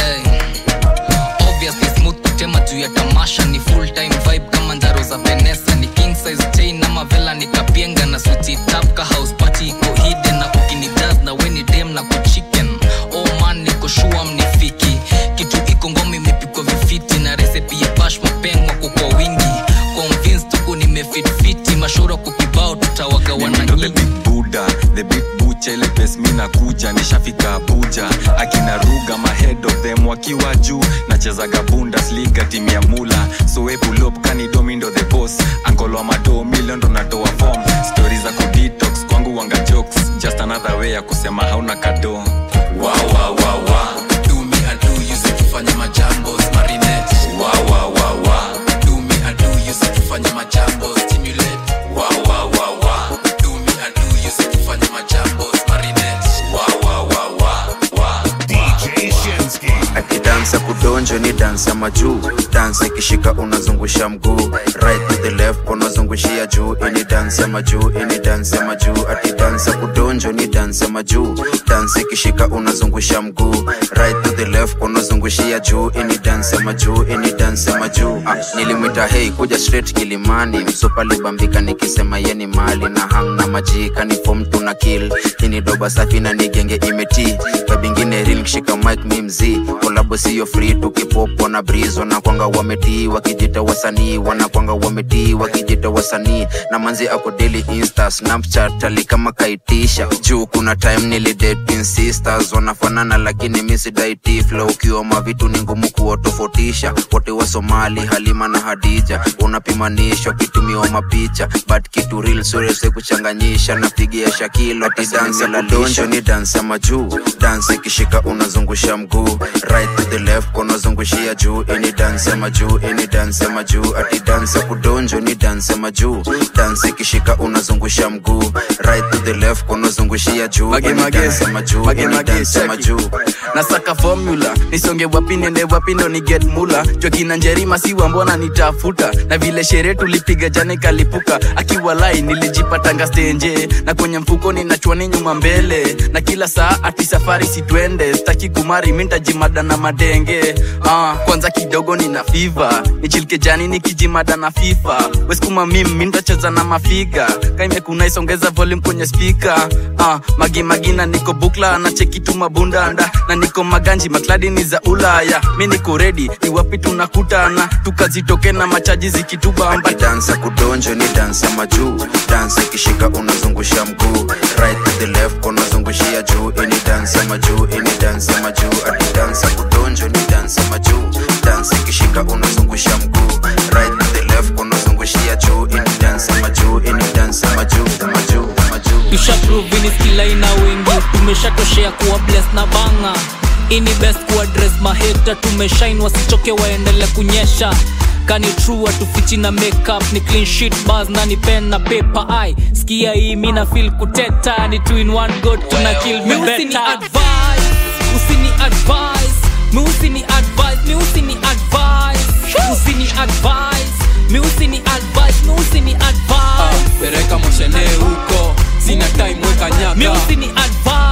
obviously smooth kutema juu ya tamasha ni full time vibe kama njaro za venesa ni king size chain ama vela nikapienga na suti tap ka house party iko hidden na kukini jazz na weni dem na kuchicken oh man niko shua mnifiki kitu iko ngoma imepikwa vifiti na resepi ya bash mapengwa kwa wingi convince tuko nimefitfiti mashoro kukibao tutawagawana nyingi buda the big bucha ile pes mi nakuja nishafika abuja akina ruga mahead of them wakiwa juu nachezaga bundesliga timu ya mula soepulop kanidomindo the boss ankolo wa mado milion ndo natoa form stori za kudetox kwangu wanga jokes just another way ya kusema hauna kado wow, wow, wow, wow. do me I do you say tufanye majambo marinette wow, wow, wow, wow. do me I do you say tufanye majambo stimulate wow, wow, wow, wow. do me I do you say tufanye majambo marinette wow, wow, wow, wow, wow. DJ Shinsky. akidansa kudonjo ni dansa majuu dansa ikishika unazungusha mguu right to the left unazungushia juu ini dansa majuu ini dansa majuu akidansa kudonjo ni dansa majuu dansa ikishika unazungusha mguu right to the left unazungushia juu ini dansa majuu ini dansa majuu ah, nilimwita hei kuja straight kilimani msupa libambika nikisema yeni mali na hang na majika ni fom tuna kill ini doba safi na nigenge imeti babingine real kishika mic mi mzii kolabo siyo free tukipopo na brizo na kwanga wametii wakijita wasanii wanakwanga wametii wakijita wasanii na manzi ako daily insta snapchat ali kama kaitisha juu kuna time nilidating sisters wanafanana lakini misidaiti flow ukioma vitu ni ngumu kuwatofautisha wote wa somali halima na hadija unapimanishwa kitumiwa mapicha but kitu real surese kuchanganyisha napigia shakilo ati dansa la donjo ni dansa majuu dansa ikishika unazungusha mguu right to the left unazungushia juu ini dansa majuu ini dansa majuu ati dansa kudonjo ni dansa majuu dansa ikishika unazungusha mguu right to the left unazungushia juu Mage, ini mage, dansa majuu mage, ini mage, dansa cheki. majuu nasaka formula nisonge wapi niende wapi ndo ni get mula jokina njerima siwa mbona nitafuta na vile sherehe tulipiga jana ikalipuka akiwa lai nilijipatanga stenje na kwenye mfuko ninachwani nyuma mbele na kila saa ati safari sitwende staki kumari mintajimada na madenge ah, kwanza kidogo nina fiva nichilike jani nikijimada na fifa weskuma mim mintacheza na mafiga kaimekuna isongeza volume kwenye spika ah, magimagina niko bukla na chekitu mabundanda na niko maganji makladi ni za ulaya mi niko redi ni wapi tunakutana tukazitoke na machaji zikitubamba dansa kudonjo ni dansa majuu dansa ikishika unazungusha mguu right to the left unazungushia juu ini dansa majuu ini dansa majuu ati dansa kudonjo ni dansa majuu dansa ikishika unazungusha mguu right to the left unazungushia juu ini dansa majuu ini dansa majuu majuu majuu tushaprovini skila ina wengi tumeshatoshea kuwa bless na banga ini best kuadres maheta tumeshine wasichoke waendele kunyesha kani true atufichi na makeup ni clean sheet bars na ni pen na paper ai skia hii mina feel kuteta ni two in one god tuna kill me better advice usini advice mi usini advice mi usini advice usini advice mi usini advice mi usini advice pereka moshene huko sina time weka nyaka mi usini advice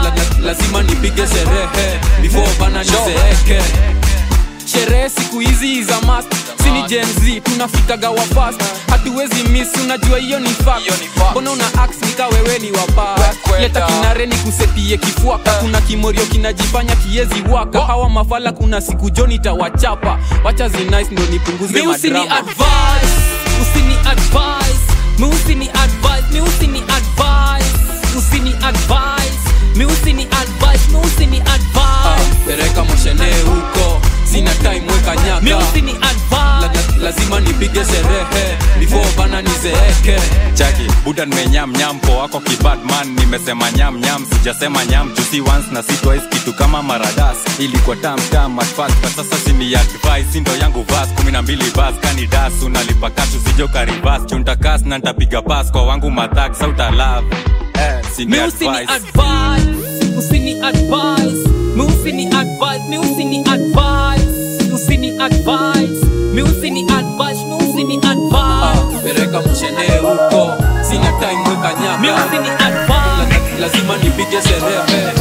lazima nipige sherehe before bana nizeeke sherehe siku hizi za mast sini Gen Z tunafikaga wa fast hatuwezi miss unajua hiyo ni fact mbona una ax nika wewe ni wapa leta kinare ni kusetie kifuaka kuna kimorio kinajifanya kiezi waka hawa mafala kuna siku joni tawachapa wacha zinice ndo nipunguze Mi usini madrama advise, usini advise, mi usini advise, mi usini advise, usini advise, mi usini advise, mi usini advise. pereka moshene huko sina time weka nyaka Mi usini La, la, lazima nipige sherehe before bana nizeeke chaki buda nimenyam nyam po wako kibadman nimesema nyam nyam sijasema nyam jusi once na si twice kitu kama maradas ilikuwa tam tam at first but sasa sini advice sindo yangu vas kumi na mbili bas kani das unalipa kashu sijo karibas chuntakas na ntapiga pas kwa wangu mathak sauta love eh, sini Mi usini advice advise, usini advise, mi usini advise, mi usini advise, usini advise, mi usini advise, mi usini advise. pereka moshene huko sina time weka nyaka Mi usini advise. La, lazima nipige sherehe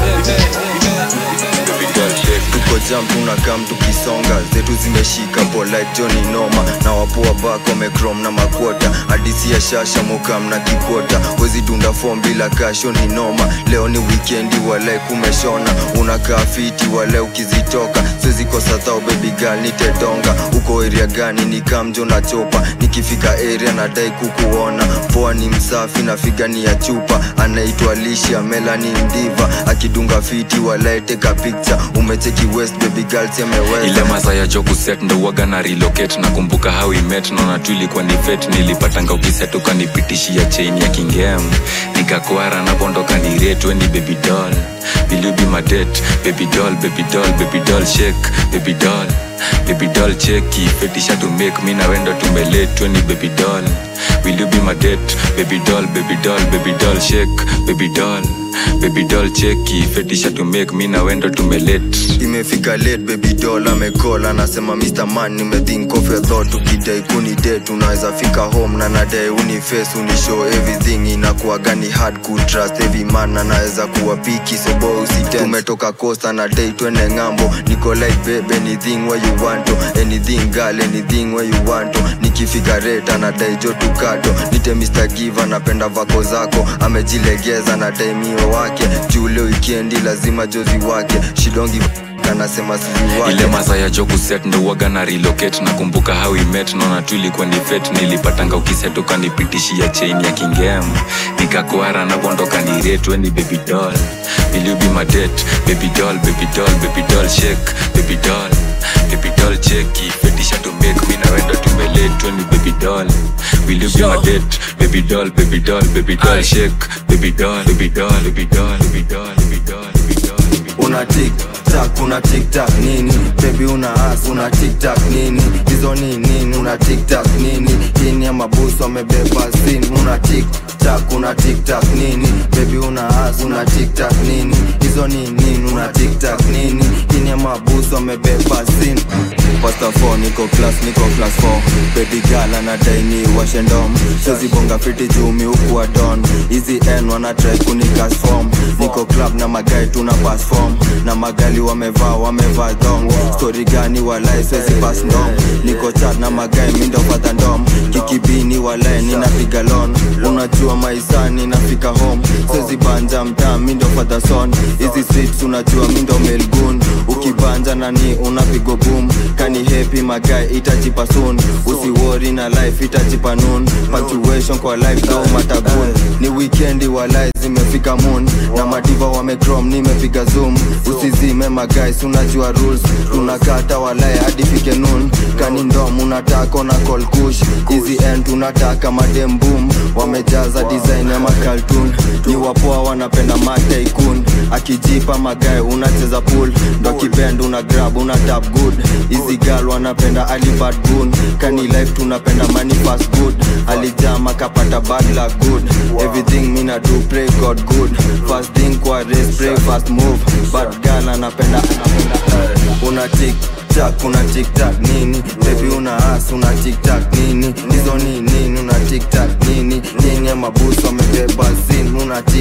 tuko jam tunakam tukisonga zetu zimeshika polite joni noma na wapoa bako mekrom na makwota hadisi ya shasha mukam na kikota wezi dunda fom bila kasho ni noma leo ni wikendi walai kumeshona unakaa fiti wale ukizitoka siwezi kosa thao baby girl nitedonga uko area gani ni kamjo na chopa nikifika area nadai kukuona poa ni msafi na figa ni ya chupa anaitwa lisha melani mdiva akidunga fiti walai teka picture umecheki west baby girl semeweza ile maza ya jo kuset ndo waga na relocate nakumbuka how we met naona tu ilikuwa ni fet nilipatanga ukiset ukanipitishia chain ya kingem nikakwara napondoka ni retwe ni baby doll will you be my date baby doll baby doll baby doll shake baby doll baby doll cheki fetisha to make mi na wendo tumeletwe ni baby doll will you be my date baby doll baby doll baby doll shake baby doll baby doll cheki fetisha to make mi na wendo tumelet imefika late baby doll amecall anasema mr man nimethink of your thought ukidai kuni date unaweza fika home na nadai uniface unishow everything inakuwa gani hard ku trust every man anaweza kuwa piki so boy usitense tumetoka costa na dai twende ngambo niko like babe anything where you want to anything girl anything where you want to nikifika rate anadai jo tukato nite mr give anapenda vako zako amejilegeza na dai mio wake juu leo wikendi lazima jozi wake shidongi anasema sijui wake ile maza ya jo kuset ndo waga na relocate nakumbuka how we met naona tu ilikuwa ni fet nilipatanga ukiset ukanipitishia chain ya kingem nikakwara napondoka ni retwe ni baby doll will you be my date baby doll baby doll baby doll shake baby doll baby doll cheki fetisha to make mi na wendo tumeletwe ni baby doll will you be my date baby doll baby doll baby doll shake baby doll baby doll baby doll baby doll baby doll baby doll una tik tak una tik tak nini baby una as una tik tak nini hizo ni nini una tik tak nini chini ya mabusu amebeba sin una tik tak una tik tak nini baby una as una tik tak nini hizo ni nini una tik tak nini chini ya mabusu amebeba sin Pasta 4 niko class niko class 4 baby girl anadai ni washendom sozibonga fiti jumi huku wa don hizi n wanatrai kunikas form niko club na magai tuna pass form na magali wamevaa wamevaa dong stori gani walai swezi pass ndom niko chat na magai mindo fadha ndom kikibini walai ninapiga lon unajua maisani nafika home swezi banja mtaa mindo fadha son hizi streets unajua mindo melgun ukibanja nani unapigo boom kani happy magai itajipa soon usiwori na life itajipa noon punctuation kwa life though matabun ni weekendi walai zimefika moon na madiva wamecrom nimepiga zoom usizime magais unajua rules tunakata walai hadi fike noon kani ndom unataka na call kush hizi end tunataka madem boom wamejaza design ya makaltun ni wapoa wanapenda mataikun akijipa magae unacheza pool ndo kibend una grab una tap good hizi gal wanapenda alibad gun kani life tunapenda money fast good alijama kapata bad luck good everything mina do pray god good fast thing kwa race pray fast move bad gal anapenda una tik tak una tik tak nini baby una as una tik tak nini hizo ni nini una tik tak nini nini ya mabusu amebeba sin una tik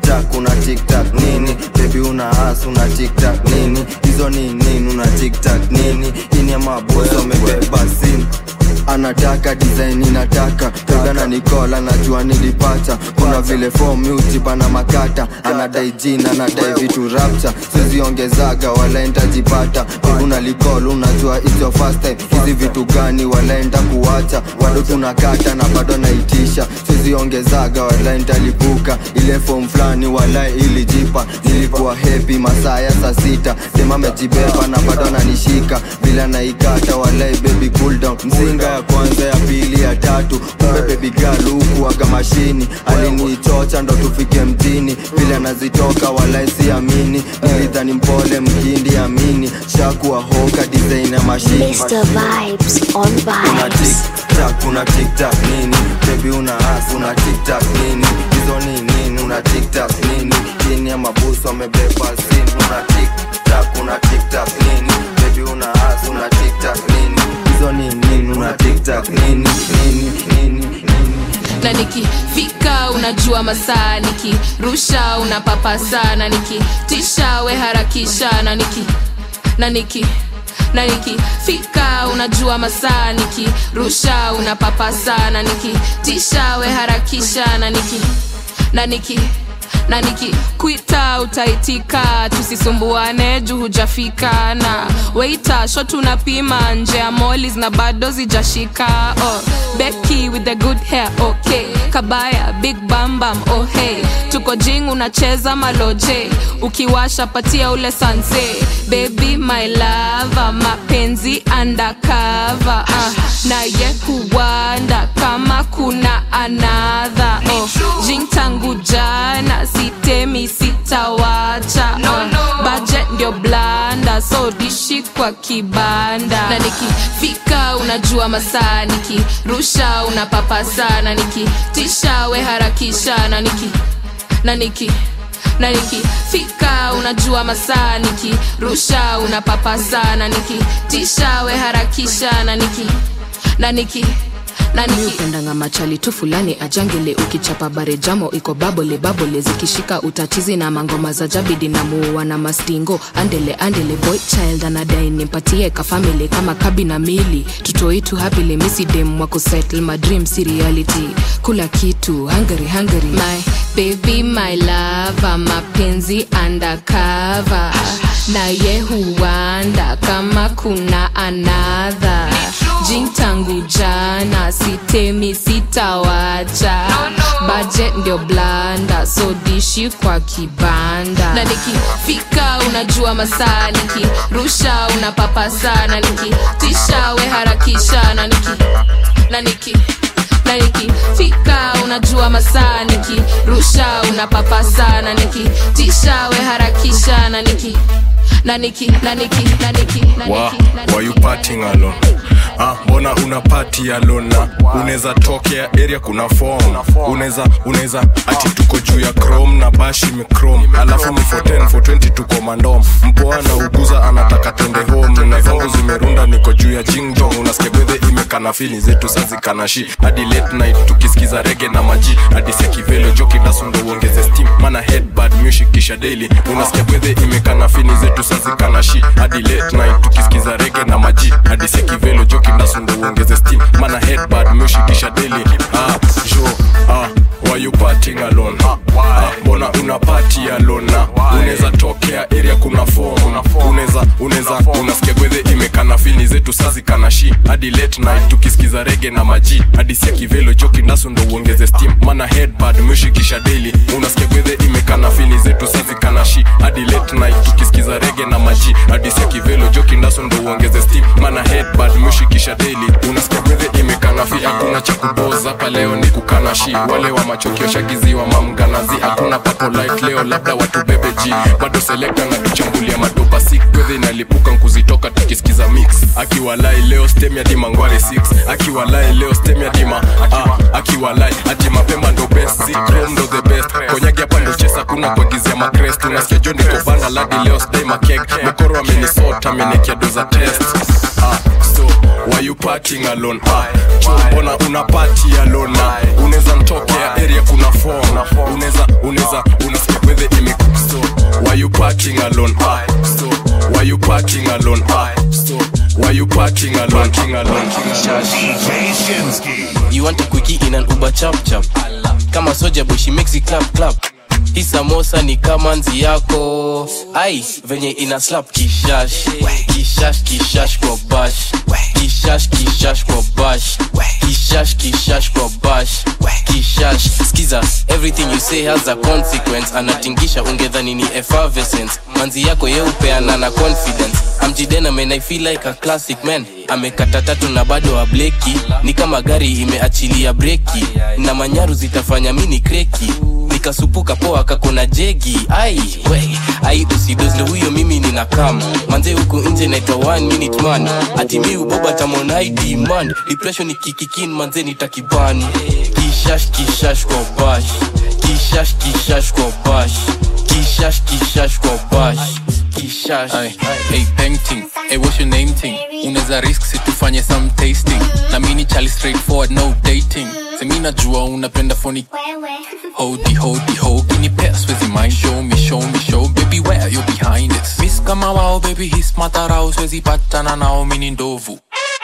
tiktak una tiktak nini bebi una as una tiktak nini hizo ni nini una tiktak nini ini ya mabosi wamebeba simu anataka design inataka togana nikola najua nilipata kuna vile form utipana makata anadai jina anadai vitu rapcha siziongezaga walaenda jipata una likol unajua it's your first time hizi vitu gani walaenda kuwacha bado tunakata na bado naitisha siziongezaga walaenda lipuka ile form fulani walai ilijipa nilikuwa happy masaa ya saa sita sema amejibeba na bado ananishika bila naikata walai baby cool down mzinga ya kwanza ya pili ya tatu kumbe baby girl huku aga mashini alinichocha ndo tufike mjini vile anazitoka walai siamini nilidhani mpole mkindi amini shakuwa hoka design ya mashini Mr. Vibes on una vibes. tiktak una tiktak nini bebi una as una tiktak nini hizo ni nini una tiktak nini chini ya mabusu amebeba simu una tiktak una tiktak nini bebi una as una tiktak nini hizo ni nini una tiktak nini nini nini nini na nikifika unajua masaa nikirusha unapapa sana nikitisha we harakisha na niki na niki na nikifika unajua masaa nikirusha unapapa sana nikitisha we harakisha na niki na niki na nikikwita utaitika tusisumbuane juu hujafika na weita sho tunapima nje ya molis na bado zijashika oh, beki with the good hair okay kabaya big bambam oh hey tuko jing unacheza maloje ukiwasha patia ule sanse baby my lava mapenzi undercover uh, naye huwanda kama kuna anadha oh, jing tangu jana sitemi sitawacha no, no. budget ndio blanda so dishi kwa kibanda na nikifika unajua masaa nikirusha unapapa sana nikitisha we harakisha na niki na niki na nikifika unajua masaa nikirusha unapapa sana nikitisha we harakisha na niki na niki upendanga machali tu fulani ajangele ukichapa bare jamo iko babole babole zikishika utatizi na mangoma za jabidi na muua na mastingo andele andele boy child anadai nimpatie kafamili kama kabi na mili tutoitu hapile misidem wako settle my dream si reality kula kitu hungary hungary my baby my lava mapenzi undercover naye huwanda kama kuna anadha jing tangu jana sitemi sitawacha budget ndio blanda so dishi kwa kibanda na nikifika unajua masaa nikirusha unapapa sana nikitisha we harakisha na niki na niki na nikifika unajua masaa nikirusha unapapa sana nikitisha we harakisha na niki na niki na niki na niki na Wa, niki na why you partying alone? Ah, mbona una party alone na unaweza tokea area kuna form unaweza unaweza ati tuko juu ya chrome na bashi michrome alafu ni for 10 for 20 tuko mandom mpoa na uguza anataka twende home na zangu zimerunda niko juu ya jingjong unasikia gwedhe imekana fili zetu sazikanashi hadi late night tukisikiza rege na maji hadi sekivelo joki dasundo uongeze steam mana headbad music kisha daily unasikia gwedhe imekana fini zetu sazikanashi hadi late night tukisikiza rege na maji hadi sekivelo joki dasundo uongeze steam mana headbad music kisha daily ah jo ah why you partying alone ah, mbona una party alone na unaweza tokea area kuna form unaweza unaweza unasikia gwedhe imekana fini zetu sazi kana shi hadi late night tukisikiza rege na maji hadi sia kivelo joki ndaso ndo uongeze steam mana headbad mwishikisha daily unasikia gwedhe imekana fini zetu sazi kana shi hadi late night tukisikiza rege na maji hadi sia kivelo joki ndaso ndo uongeze steam mana headbad mwishikisha daily unasikia gwedhe imekana fi hakuna cha kuboza hapa leo ni kukana shi wale wa machokio shagiziwa mamganazi hakuna papo light leo labda watu bebe ji bado selekta na tuchambulia madopa sik gwedhe inalipuka nkuzitoka tukisikiza mix akiwalai leo stem ya dima ngware 6 akiwalai leo stem ya dima ah, akiwalai ati mapemba ndo best zikrom ndo the best konyagi hapa ndo chesa kuna kuagizia makrest unasikia joni kobanda ladi leo sdai makek mokoro amenisota amenikia doza test ah, so why you partying alone ah, jo mbona una party alone na unaweza ntokea area kuna form unaweza unaweza unasikia gwedhe imekupso why you parking alone ah so why you parking alone ah so why you parking alone parking alone You want a quickie in an Uber chap chap Kama soja boy she makes it clap clap Hii samosa ni kama nzi yako ai venye ina slap kishash kishash kishash kwa bash kishash kishash kwa bash kishash kishash kwa bash kishash skiza everything you say has a consequence anatingisha ungedhani ni effervescence manzi yako yeupeana na confidence amjidena man i feel like a classic man amekata tatu na bado ableki ni kama gari imeachilia breki na manyaru zitafanya mini kreki nikasupuka poa kakona jegi ai we ai usidozle huyo mimi nina kam manze huku nje naitwa one minute man ati mi uboba tamonai demand depression ikikikin manze nitakiban kishash kishash kwa bash kishash kishash kwa bash kishash kishash kwa bash kishash hey painting hey what's your name thing unaweza risk situfanye some tasting na mini chali straightforward no dating semi najua unapenda phony hodi hodi ho kinipea swezi mind show me show me show baby where you behind it miss kama wao baby his matarao swezi patana nao mini ndovu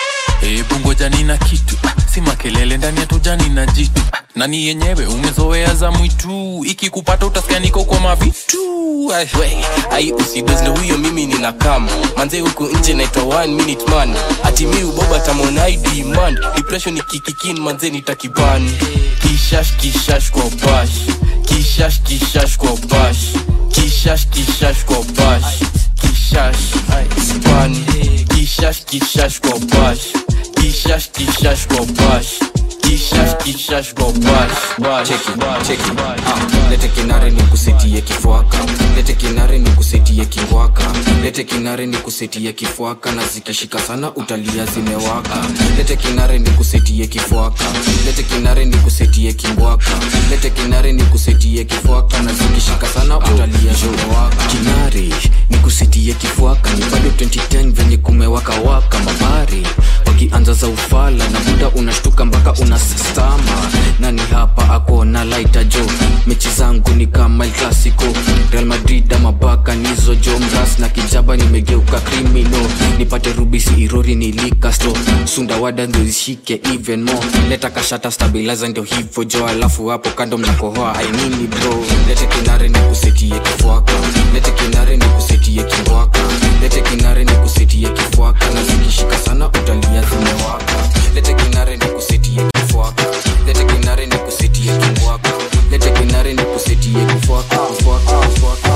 hebu ngoja nina kitu ah, si makelele ndani ya tujani na jitu ah, nani yenyewe umezoea za mwitu ikikupata utasikia niko kwa mavitu Ai, we, ai usidozle huyo mimi nina kam manze huku nje naitwa one minute man ati mi uboba tamonai demand depression ikikikin manze nitakiban kishash kishash kwa bash kishash kishash kwa bash kishash kishash kwa bash kishash ai, ban kishash kishash kwa bash kishash kishash kwa bash kishash kishash kwa bash bash cheki cheki ah, lete kinare ni kusetie kifwaka lete kinare ni kusetie kingwaka lete kinare ni kusetie kifwaka na zikishika sana utalia zimewaka lete kinare ni kusetie kifwaka lete kinare ni kusetie kingwaka lete kinare ni kusetie kifwaka na zikishika sana utalia zimewaka kinare ni kusetie kifwaka ni bado 2010 venye kumewaka waka mabari wakianza za ufala na muda unashtuka mpaka unasastama nani hapa ako na laita jo mechi zangu ni kama El clasico real madrid ama baka nizo jo mras na kijaba nimegeuka krimino nipate rubisi irori nilikasto sundawada ndio zishike even more leta kashata stabilizer ndio hivyo jo alafu hapo kando mnakohoa ainini bro lete kinare ni kusetie kifwaka lete kinare ni kusetie kingwaka lete kinare ni kusetie kifwaka na zikishika sana utalia zimewaka lete kinare ni kusetie kifwaka lete kinare ni kusetie kingwaka lete kinare ni kusetie kifwaka kifwaka kifwaka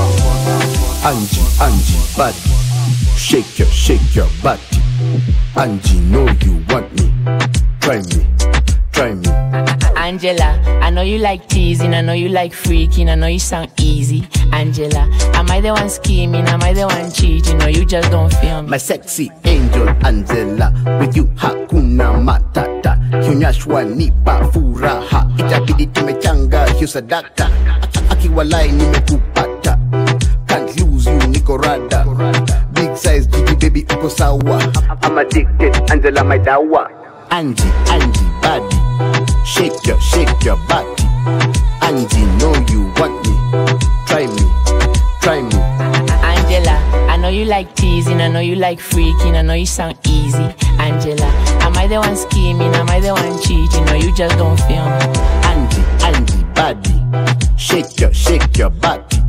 Angie, Angie, body. Shake your, shake your body. Angie, know you want me. Try me, try me. Angela, I know you like teasing, I know you like freaking, I know you sound easy. Angela, am I the one scheming? Am I the one cheating? Or you just don't feel me? My sexy angel Angela, with you hakuna matata. Kionyeshwa nipa furaha, itabidi tumechanga hiyo sadaka. Aki- Akiwalai nimekupata, can't lose you niko rada. Big size jiji baby uko sawa. I'm addicted, Angela my dawa. Angie, Angie body, shake your, shake your body. Angie know you want me, try me, try me. Angela, I know you like teasing, I know you like freaking, I know you sound easy. Angela, am I the one scheming? Am I the one cheating? Or you just don't feel me? Angie, Angie body, shake your, shake your body.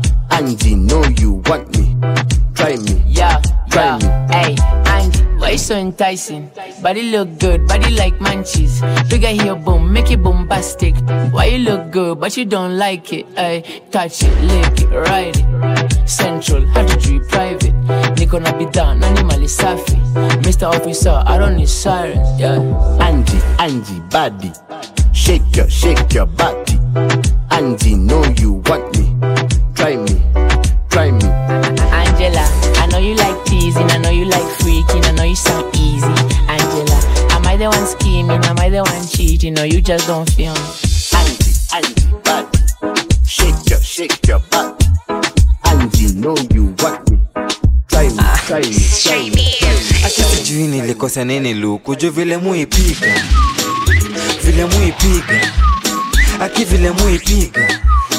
Angie know you want me, try me, Yeah, try me. yeah. Hey, Angie, why you so enticing? Body look good, body like munchies. Bigger here, boom, make it bombastic. Why you look good, but you don't like it? Hey, touch it, lick it, ride it. Central, how to treat private. Niko na bidhaa, nani mali safi. Mr. Officer, I don't need sirens, yeah. Angie, Angie body, shake your, shake your body. Angie know you want me, try me, try me. Angela, I know you like teasing, I know you like freaking, I know you sound easy. Angela, am I the one scheming? Am I the one cheating? Or you just don't feel me? Angie, Angie body, shake your, shake your body. Angie know you want me, try me, try me, try me. hata sijui nilikosa nini luku juu vile muipiga vile muipiga aki vile muipiga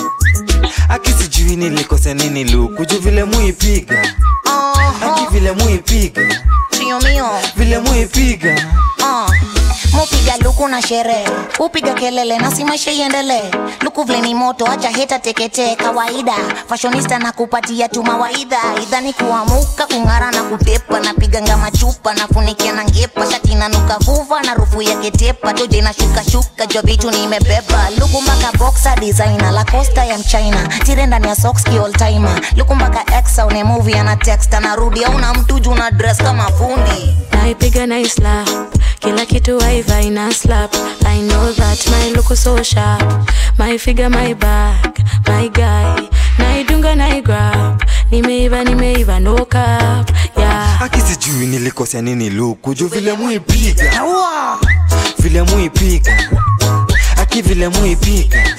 aki sijui nilikosea nini luku juu vile muipiga aki vile muipiga Mio mio vile muipiga uh. mupiga luku na sherehe upiga kelele na si maisha iendelee luku vile ni moto acha heta teketee kawaida fashionista na kupatia tu mawaidha idhani kuamuka kung'ara na kutepa napiga ngama chupa nafunikia na ngepa shati nanuka vuva na rufu ya ketepa toje na shuka shuka jo vitu nimebeba luku mpaka boxa designer la costa ya mchina tire ndani ya socks ki all timer luku mpaka exa une movie ana text anarudi au na mtu juu na dress kama fundi naipiga na islap kila kitu waiva ina slap i know that my look is so sharp my figure my back my guy naidunga naigrab nimeiva nimeiva no cap yeah aki sijui nilikosea nini luku juu vile muipiga vile muipiga aki vile muipiga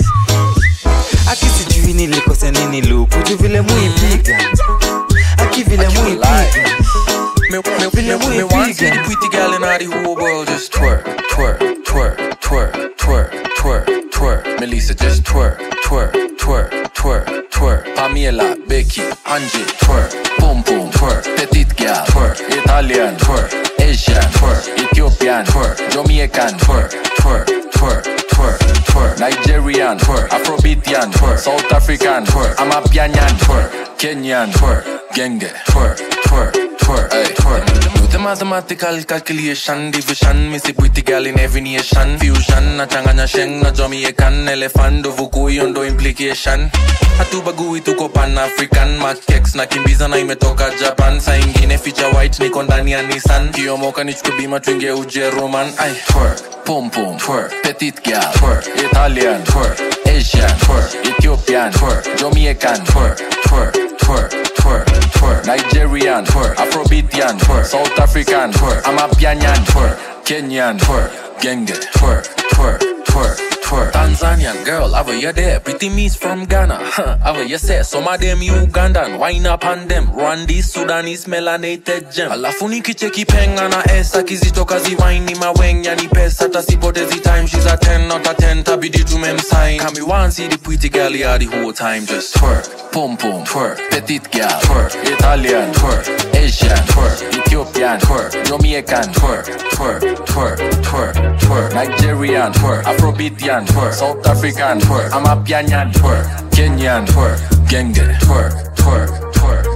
aki sijui nilikosea nini luku juu vile muipiga aki vile muipiga Me, me, me, me want see the pretty girl in all the whole world just twerk, twerk, twerk, twerk, twerk, twerk, twerk. Melissa just twerk, twerk, twerk, twerk, twerk. Pamela, Becky, Angie, twerk, boom boom, twerk. Petite girl, twerk, Italian, twerk, Asian, twerk, Ethiopian, twerk, Jamaican, twerk, twerk, twerk, twerk, twerk. Nigerian, twerk, Afrobeatian, twerk, South African, twerk, Amapianyan, twerk, Kenyan, twerk, Genge, twerk, twerk, twerk, hey, twerk. Do the mathematical calculation, division, me see pretty girl in every nation. Fusion, na changanya sheng, na Jamaican, elephant, do vukuyo ndo implication. Hatubagui tuko pan African, makex na kimbiza na imetoka Japan. Saa ingine feature white niko ndani ya Nissan. Kiomoka nichukue bima tuingie Ujeruman. Ay, twerk, pom pom, twerk, petite girl, twerk, Italian, twerk, Asian, twerk, Ethiopian, twerk, Jamaican, twerk, twerk, twerk, twerk, twerk, Nigerian, twerk, Afrobeatian, twerk, South African, twerk, Amapianyan, twerk, Kenyan, twerk, Genge, twerk, twerk, twerk, twerk. Tanzanian girl, have you there? Pretty miss from Ghana, huh? Have you say some of them Ugandan, wine up on them, Rwandese, Sudanese, melanated gem. Alafu nikicheki penga na esa kizitoka ziwaini mawenya ni pesa tasipotezi time she's a 10 not a 10 tabidi tumemsign kami one see the pretty girl yeah the whole time just twerk pom pom twerk petite girl twerk Italian twerk Asian twerk Ethiopian twerk Jamaican twerk twerk twerk twerk twerk Nigerian twerk Afrobeatian twerk South African twerk Amapianyan twerk Kenyan twerk Genge twerk twerk twerk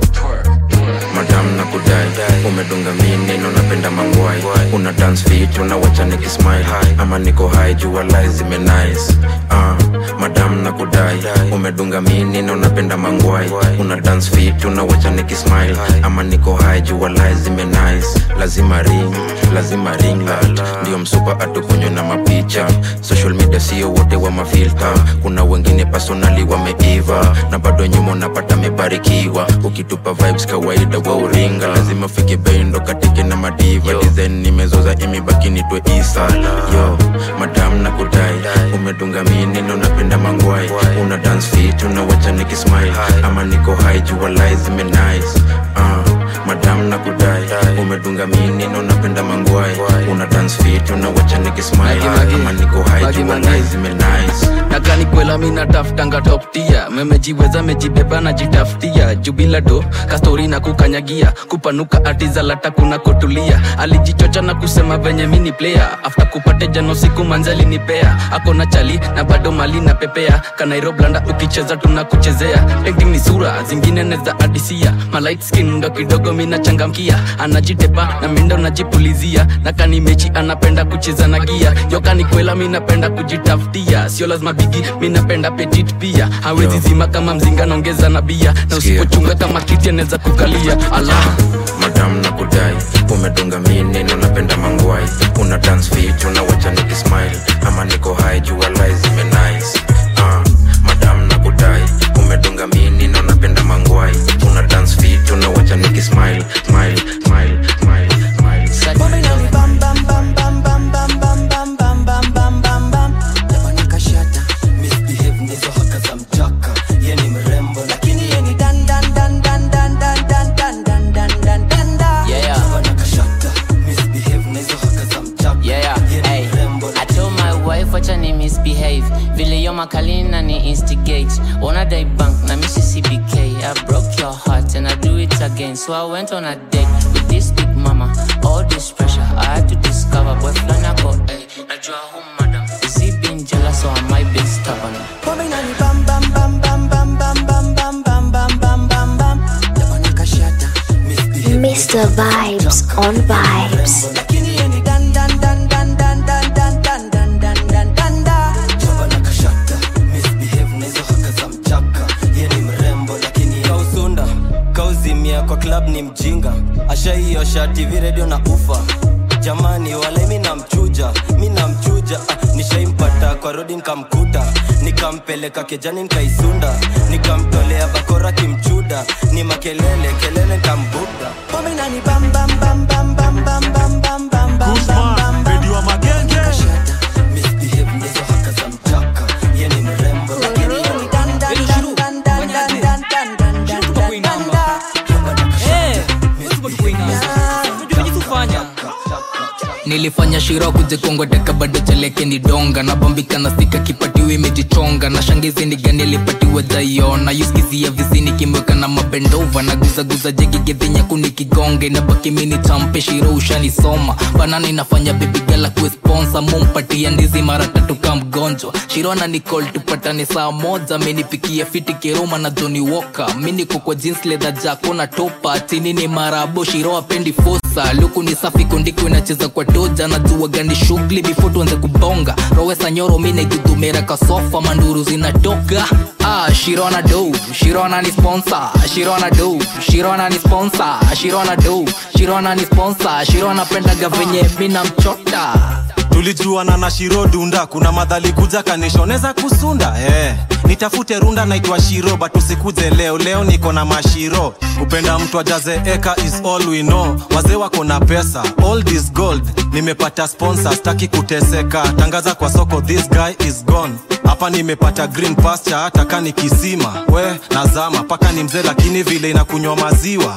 madam na kudai umedunga mini na unapenda mangwai una dance fit unawacha nikismile ama niko high jua lies zime nice uh, madam na kudai umedunga mini na unapenda mangwai una dance fit unawacha nikismile ama niko high jua lies zime nice lazima ring lazima ring light ndio msupa atukunywe na mapicha social media sio wote wa mafilta kuna wengine personali wameiva na bado nyuma unapata mebarikiwa ukitupa vibes kawaida wa uringa lazima fike bendo katike na madiva design nimezoza imebaki nitwe isa yo madam na kudai umedunga mini na unapenda mangwai una dance fit unawacha nikismile ama niko high jua lies zime nice uh, madam na kudai umedunga mini na unapenda mangwai una dance fit unawacha nikismile ama niko high jua lies zime nice nakani kwela mi nataftanga toptia memejiweza mejibeba najitafutia jubila do kastori na kukanyagia kupanuka atizalata kuna kotulia alijichocha na kusema venye mini player afta kupate jano siku manzali nipea ako na chali na bado mali na pepea kanairoblanda ukicheza tunakuchezea painting ni sura zingine neza adisia malight skin ndo kidogo mi nachangamkia anajitepa na mindo najipulizia na kani mechi anapenda kucheza na gia yokani kwela mi napenda kujitafutia sio lazima bigi mi napenda petit pia hawezi zima kama mzinga naongeza na bia na usipochunga kama kiti anaweza kukalia ala madam na kudai umedunga mini na unapenda mangwai una dance fit unawacha nikismile ama niko high jua lies zime nice uh, madam na kudai umedunga mini na unapenda mangwai una dance fit unawacha nikismile smile smile smile smile Yeah. Yeah, hey. misbehave vile yo makalina ni instigate wanna die bank na missy cbk i broke your heart and i do it again so i went on a date with this big mama all this pressure i had to discover boy flani ako eh najua who madam is he being jealous or am i being stubborn Pombe inani bam bam bam bam bam bam bam bam bam bam bam bam bam Yabana kashata Mr. Vibes on Vibes. Lakini yeni dan dan dan dan dan dan dan dan dan dan dan dan da Yabana kashata misbehave na hizo haka za mchaka Ye ni mrembo lakini kausunda kauzimia kwa club ni mjinga ashaiosha tv radio na ufa jamani wale mi namchuja mi namchuja ah, nishaimpata kwa rodi nikamkuta nikampeleka kejani nikaisunda nikamtolea bakora kimchuda ni makelele kelele nikambuda Pombe inani bam bam bam bam bam bam bam bam bam bam bam bam bam wa magenge misbehave ndizo haka za mchaka ye ni mrembo lakini ye ni dan dan dan dan dan dan dan dan dan dan dan dan da nilifanya shiro kujikongoteka bado chaleke ni donga nabambika na sika kipatiwa imejichonga na shangizi ni gani alipatiwa jaiona yuskizia vizini kimweka na mabendova na guzaguza jegigedhinya kuni kigonge na baki mini champe shiro ushanisoma banana inafanya bebigala kuesponsa mumpatia ndizi mara tatu ka mgonjwa shiro na nicol tupatane saa moja minipikia fiti kiroma na joni woka miniko kwa jeans leather jako na topa chini ni marabo shiro apendi fosa luku ni safi kundiko inacheza kwa doja na jua gani shughuli before tuanze kubonga rowesa nyoro mine gudumera kasofa manduru zinatoka ah, shirona do shirona ni sponsor shirona do shirona ni sponsor shirona do shirona ni sponsor shirona pendaga venye mina mchota tulijuana na shiro dunda kuna madhali kuja kanishoneza kusunda eh. nitafute runda naitwa shiro but usikuze leo leo niko na mashiro kupenda mtu ajaze eka is all we know wazee wako na pesa all this gold nimepata sponsor staki kuteseka tangaza kwa soko this guy is gone hapa nimepata green pasture hata kani kisima we nazama paka ni mzee lakini vile inakunywa maziwa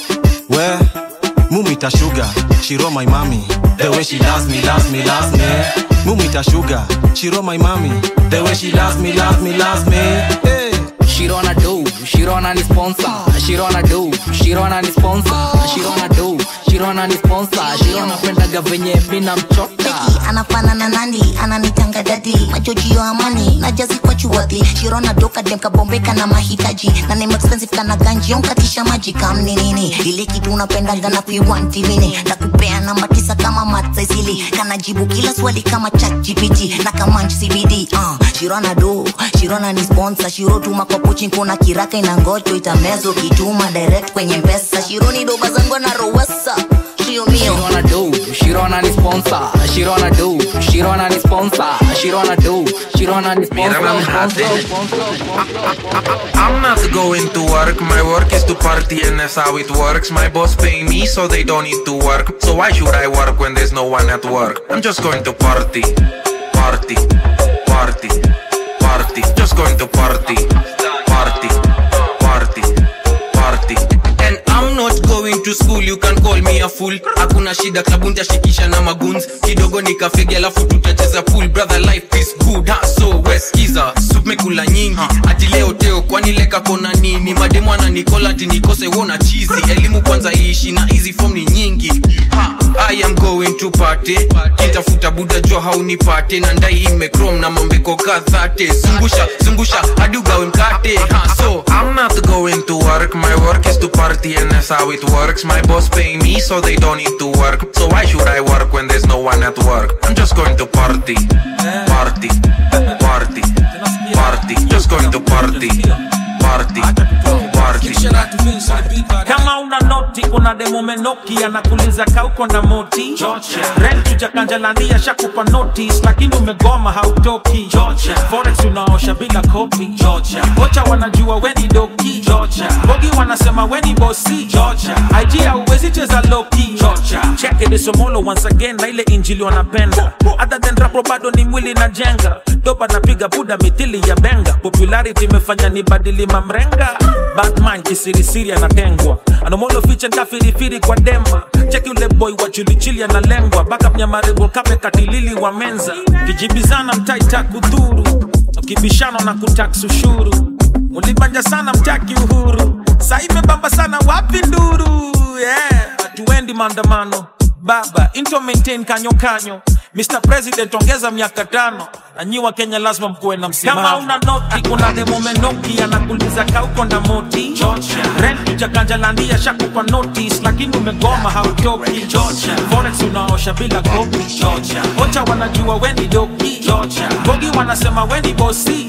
we mumita sugar shiro my mami the way she loves me loves me loves me mumita sugar shiro my mami the way she loves me loves me loves me hey. shirona do shirona ni sponsor shirona do shirona ni sponsor shirona do shirona ni sponsor shirona pendaga venye mina mchota anafanana nandi ananitanga dadi majojio amani na jazi kwa chuwadhi shirona doka dem kabombeka na mahitaji na name expensive kana ganji onkatisha maji kamni nini ile kitu unapendaga na fiwanti mini na kupea namba tisa kama matsaisili kana jibu kila swali kama chat gpt na kamanch cbd uh, shirona do shirona ni sponsor shiro tuma kwa pochi kuna kiraka inangocho itamezo kituma direct kwenye mpesa shironi doba zangu na rowesa shio mio shirona do shirona ni sponsor shirona do shirona ni sponsor shirona do shirona ni sponsor I'm not going to work, my work is to party and that's how it works. My boss pay me so they don't need to work. So why should I work when there's no one at work? I'm just going to party, party, party, party. Just going to party, party, party, party. and I'm not going to school you can call me a fool hakuna shida klabu ntashikisha na maguns kidogo nikafegi alafu tutacheza pool brother life is good ha, so weskiza sup mekula nyingi ati leo teo kwani leka kona nini mademu ananikola ati nikose wona chizi elimu kwanza iishi na hizi form ni nyingi ha, I am going to party kitafuta buda jo haunipate na ndai imekrom na mambeko kadhate zungusha zungusha hadi ugawe mkate ha, so I'm not going to work, my work is to party and that's how it works. My boss pay me so they don't need to work. So why should I work when there's no one at work? I'm just going to party, party, party, party. Just going to party, party, party. kama una noti kuna demo menoki anakuliza kauko na moti rent ujakanjalania shakupa notice lakini umegoma hautoki forex unaosha bila kopi kocha wanajua weni doki bogi wanasema weni bosi ig hauwezi cheza loki cheke desomolo once again na ile injili wanapenda other than rapo bado ni mwili na jenga doba napiga buda mithili ya benga popularity imefanya ni badili mamrenga batman kisirisiri anatengwa anomolo fiche nkafirifiri kwa dema cheki ule boy wa chilichili analengwa backup nyamarebo kape katilili wa menza kijibizana mtaita kudhuru ukibishano na kutax ushuru mulibanja sana mtaki uhuru sa imebamba sana wapi nduru yeah. hatuendi maandamano baba into maintain kanyo kanyo Mr. President ongeza miaka tano na nyi wa Kenya lazima mkuwe na msimamo. Kama una noti, kuna demo menoki anakuuliza kauko na moti rent ujakanjalandia shakupa notice, lakini umegoma hautoki. Forex unaosha bila kopi. Ocha wanajua weni doki. Bogi wanasema weni bosi.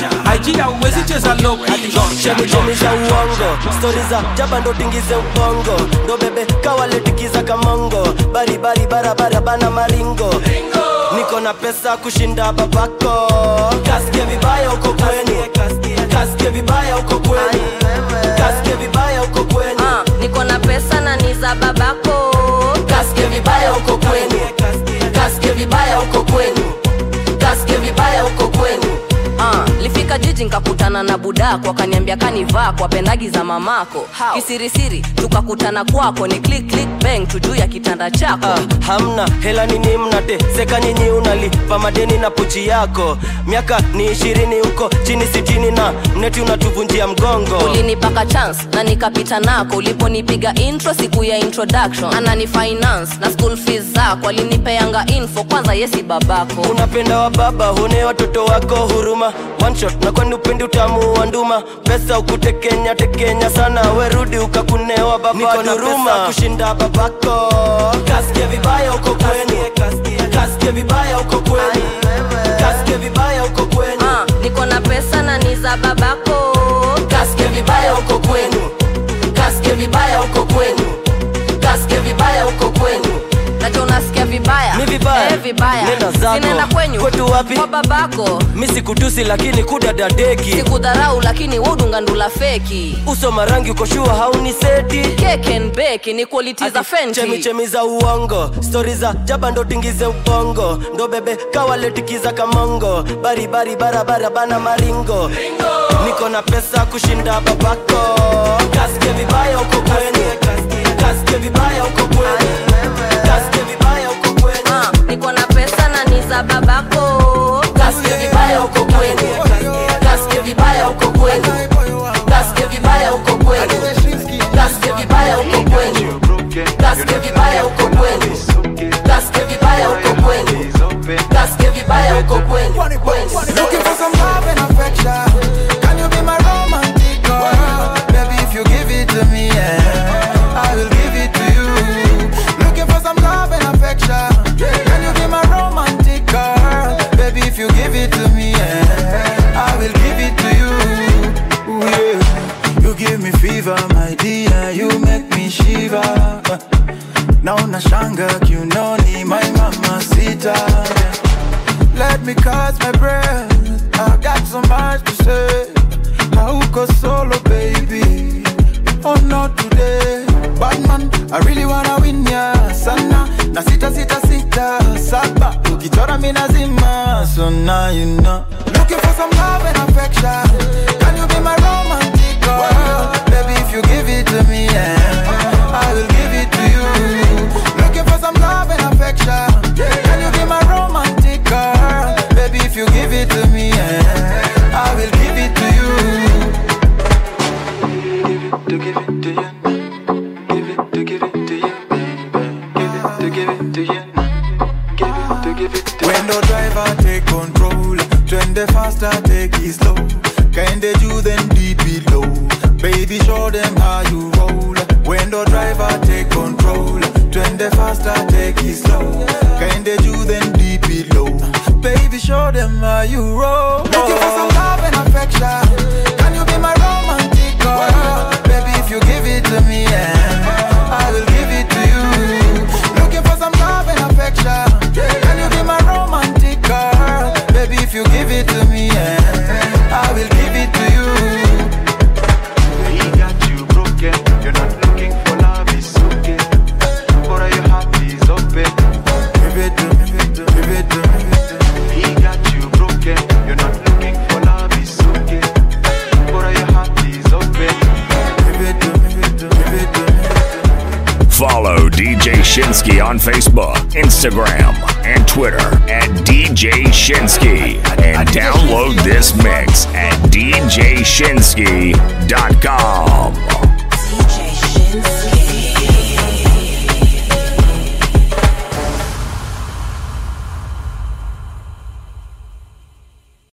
IG hauwezi cheza loki. chemichemi za uongo stori za jaba ndo tingize ubongo ndo bebe kawaletikiza kamongo baribari barabara bana maringo niko na pesa kushinda babako kasike vibaya uko kwenu kasike vibaya uko kwenu kasike vibaya uko kwenu niko na pesa na ni za babako kasike vibaya uko kwenu kasike vibaya uko kwenu kasike vibaya uko kwenu Ah, lifika jiji nkakutana na budako akaniambia kanivaa kwa pendagi za mamako kisirisiri tukakutana kwako ni click click bang tujuu ya kitanda chako Ah, hamna hela nini mnateseka nyinyi unalipa madeni na pochi yako miaka ni ishirini huko chini sitini na mneti unatuvunjia mgongo ulinipaka chance na nikapita nako uliponipiga intro siku ya introduction anani finance na school fees zako alinipeanga info kwanza yesi babako unapenda wa baba hune watoto wako huruma one shot na kwani upendi utamu wa nduma pesa ukutekenya tekenya sana werudi ukakunewa baba duruma kushinda babako kasike vibaya uko kwenu kasike vibaya uko kwenu kasike vibaya uko kwenu Ah, niko na pesa na ni za babako kasike vibaya uko kwenu kasike vibaya uko kwenu kasike vibaya uko kwenu nacho unasikia vibaya Mi vibaya? eh, vibaya Nenda zako. sinaenda kwenyu Kwetu wapi? kwa babako mi sikutusi lakini kudadadeki sikudharau lakini wodungandula feki uso marangi ukoshua hauni seti kekenbeki ni quality za fenti chemichemi za uongo stori za jaba ndo tingize ubongo ndo bebe kawaletikiza kamongo baribari barabara bana maringo niko na pesa kushinda babako kasike vibaya uko kwenu kasike vibaya uko kwenu kasike vibaya uko kwenu Ah, niko na pesa na ni za babako kasike vibaya uko kwenu kasike vibaya uko kwenu kasike vibaya uko kwenu kasike vibaya uko kwenu kasike vibaya uko kwenu kasike vibaya uko kwenu kasike vibaya uko kwenu Looking for some love and affection. Can you be my romantic girl? Baby, if you give it to me, yeah, I will give it to you. Looking for some love and affection. Can you be my romantic girl? Baby, if you give it to me, yeah, I will give it to you. Ooh, yeah. You give me fever, my dear. You make me shiver. Now nashanga kiunoni, my mama sita. Let me catch my breath. I got so much to say. Hauko solo, baby. Oh, not today. Batman, I really wanna win ya sana. Na sita sita sita saba. Ukichora mi nazima, so now you know. Looking for some love and affection. Can you be my romantic girl? Baby, if you give it to me, yeah, I will give it to you. Looking for some love and affection. Can you be my romantic girl? Baby, if you give it to me, yeah, I will give it to you. Give it to give it to you. Give it to give it to you, baby. Give it to give it to you. Give it to give it to When the driver take control, twende faster, take it slow. Kinda you then deep below. Baby, show them how you roll. When the driver take control, twende faster, take it slow. Kinda you then deep below. Baby, show them how you roll. Looking for some love and affection. Can you be my romantic girl? Baby, if you give it to me, yeah, I will give it to you. Looking for some love and affection. Can you be my romantic girl? Baby, if you give it to me, yeah, I will give it to you. He got you broken. You're not looking for love, it's okay. But are you happy? It's open. Give it to me, give it to me, give it to me. He got you broken. on Facebook, Instagram, and Twitter at DJ Shinsky. And download this mix at djshinsky.com. DJ Shinsky.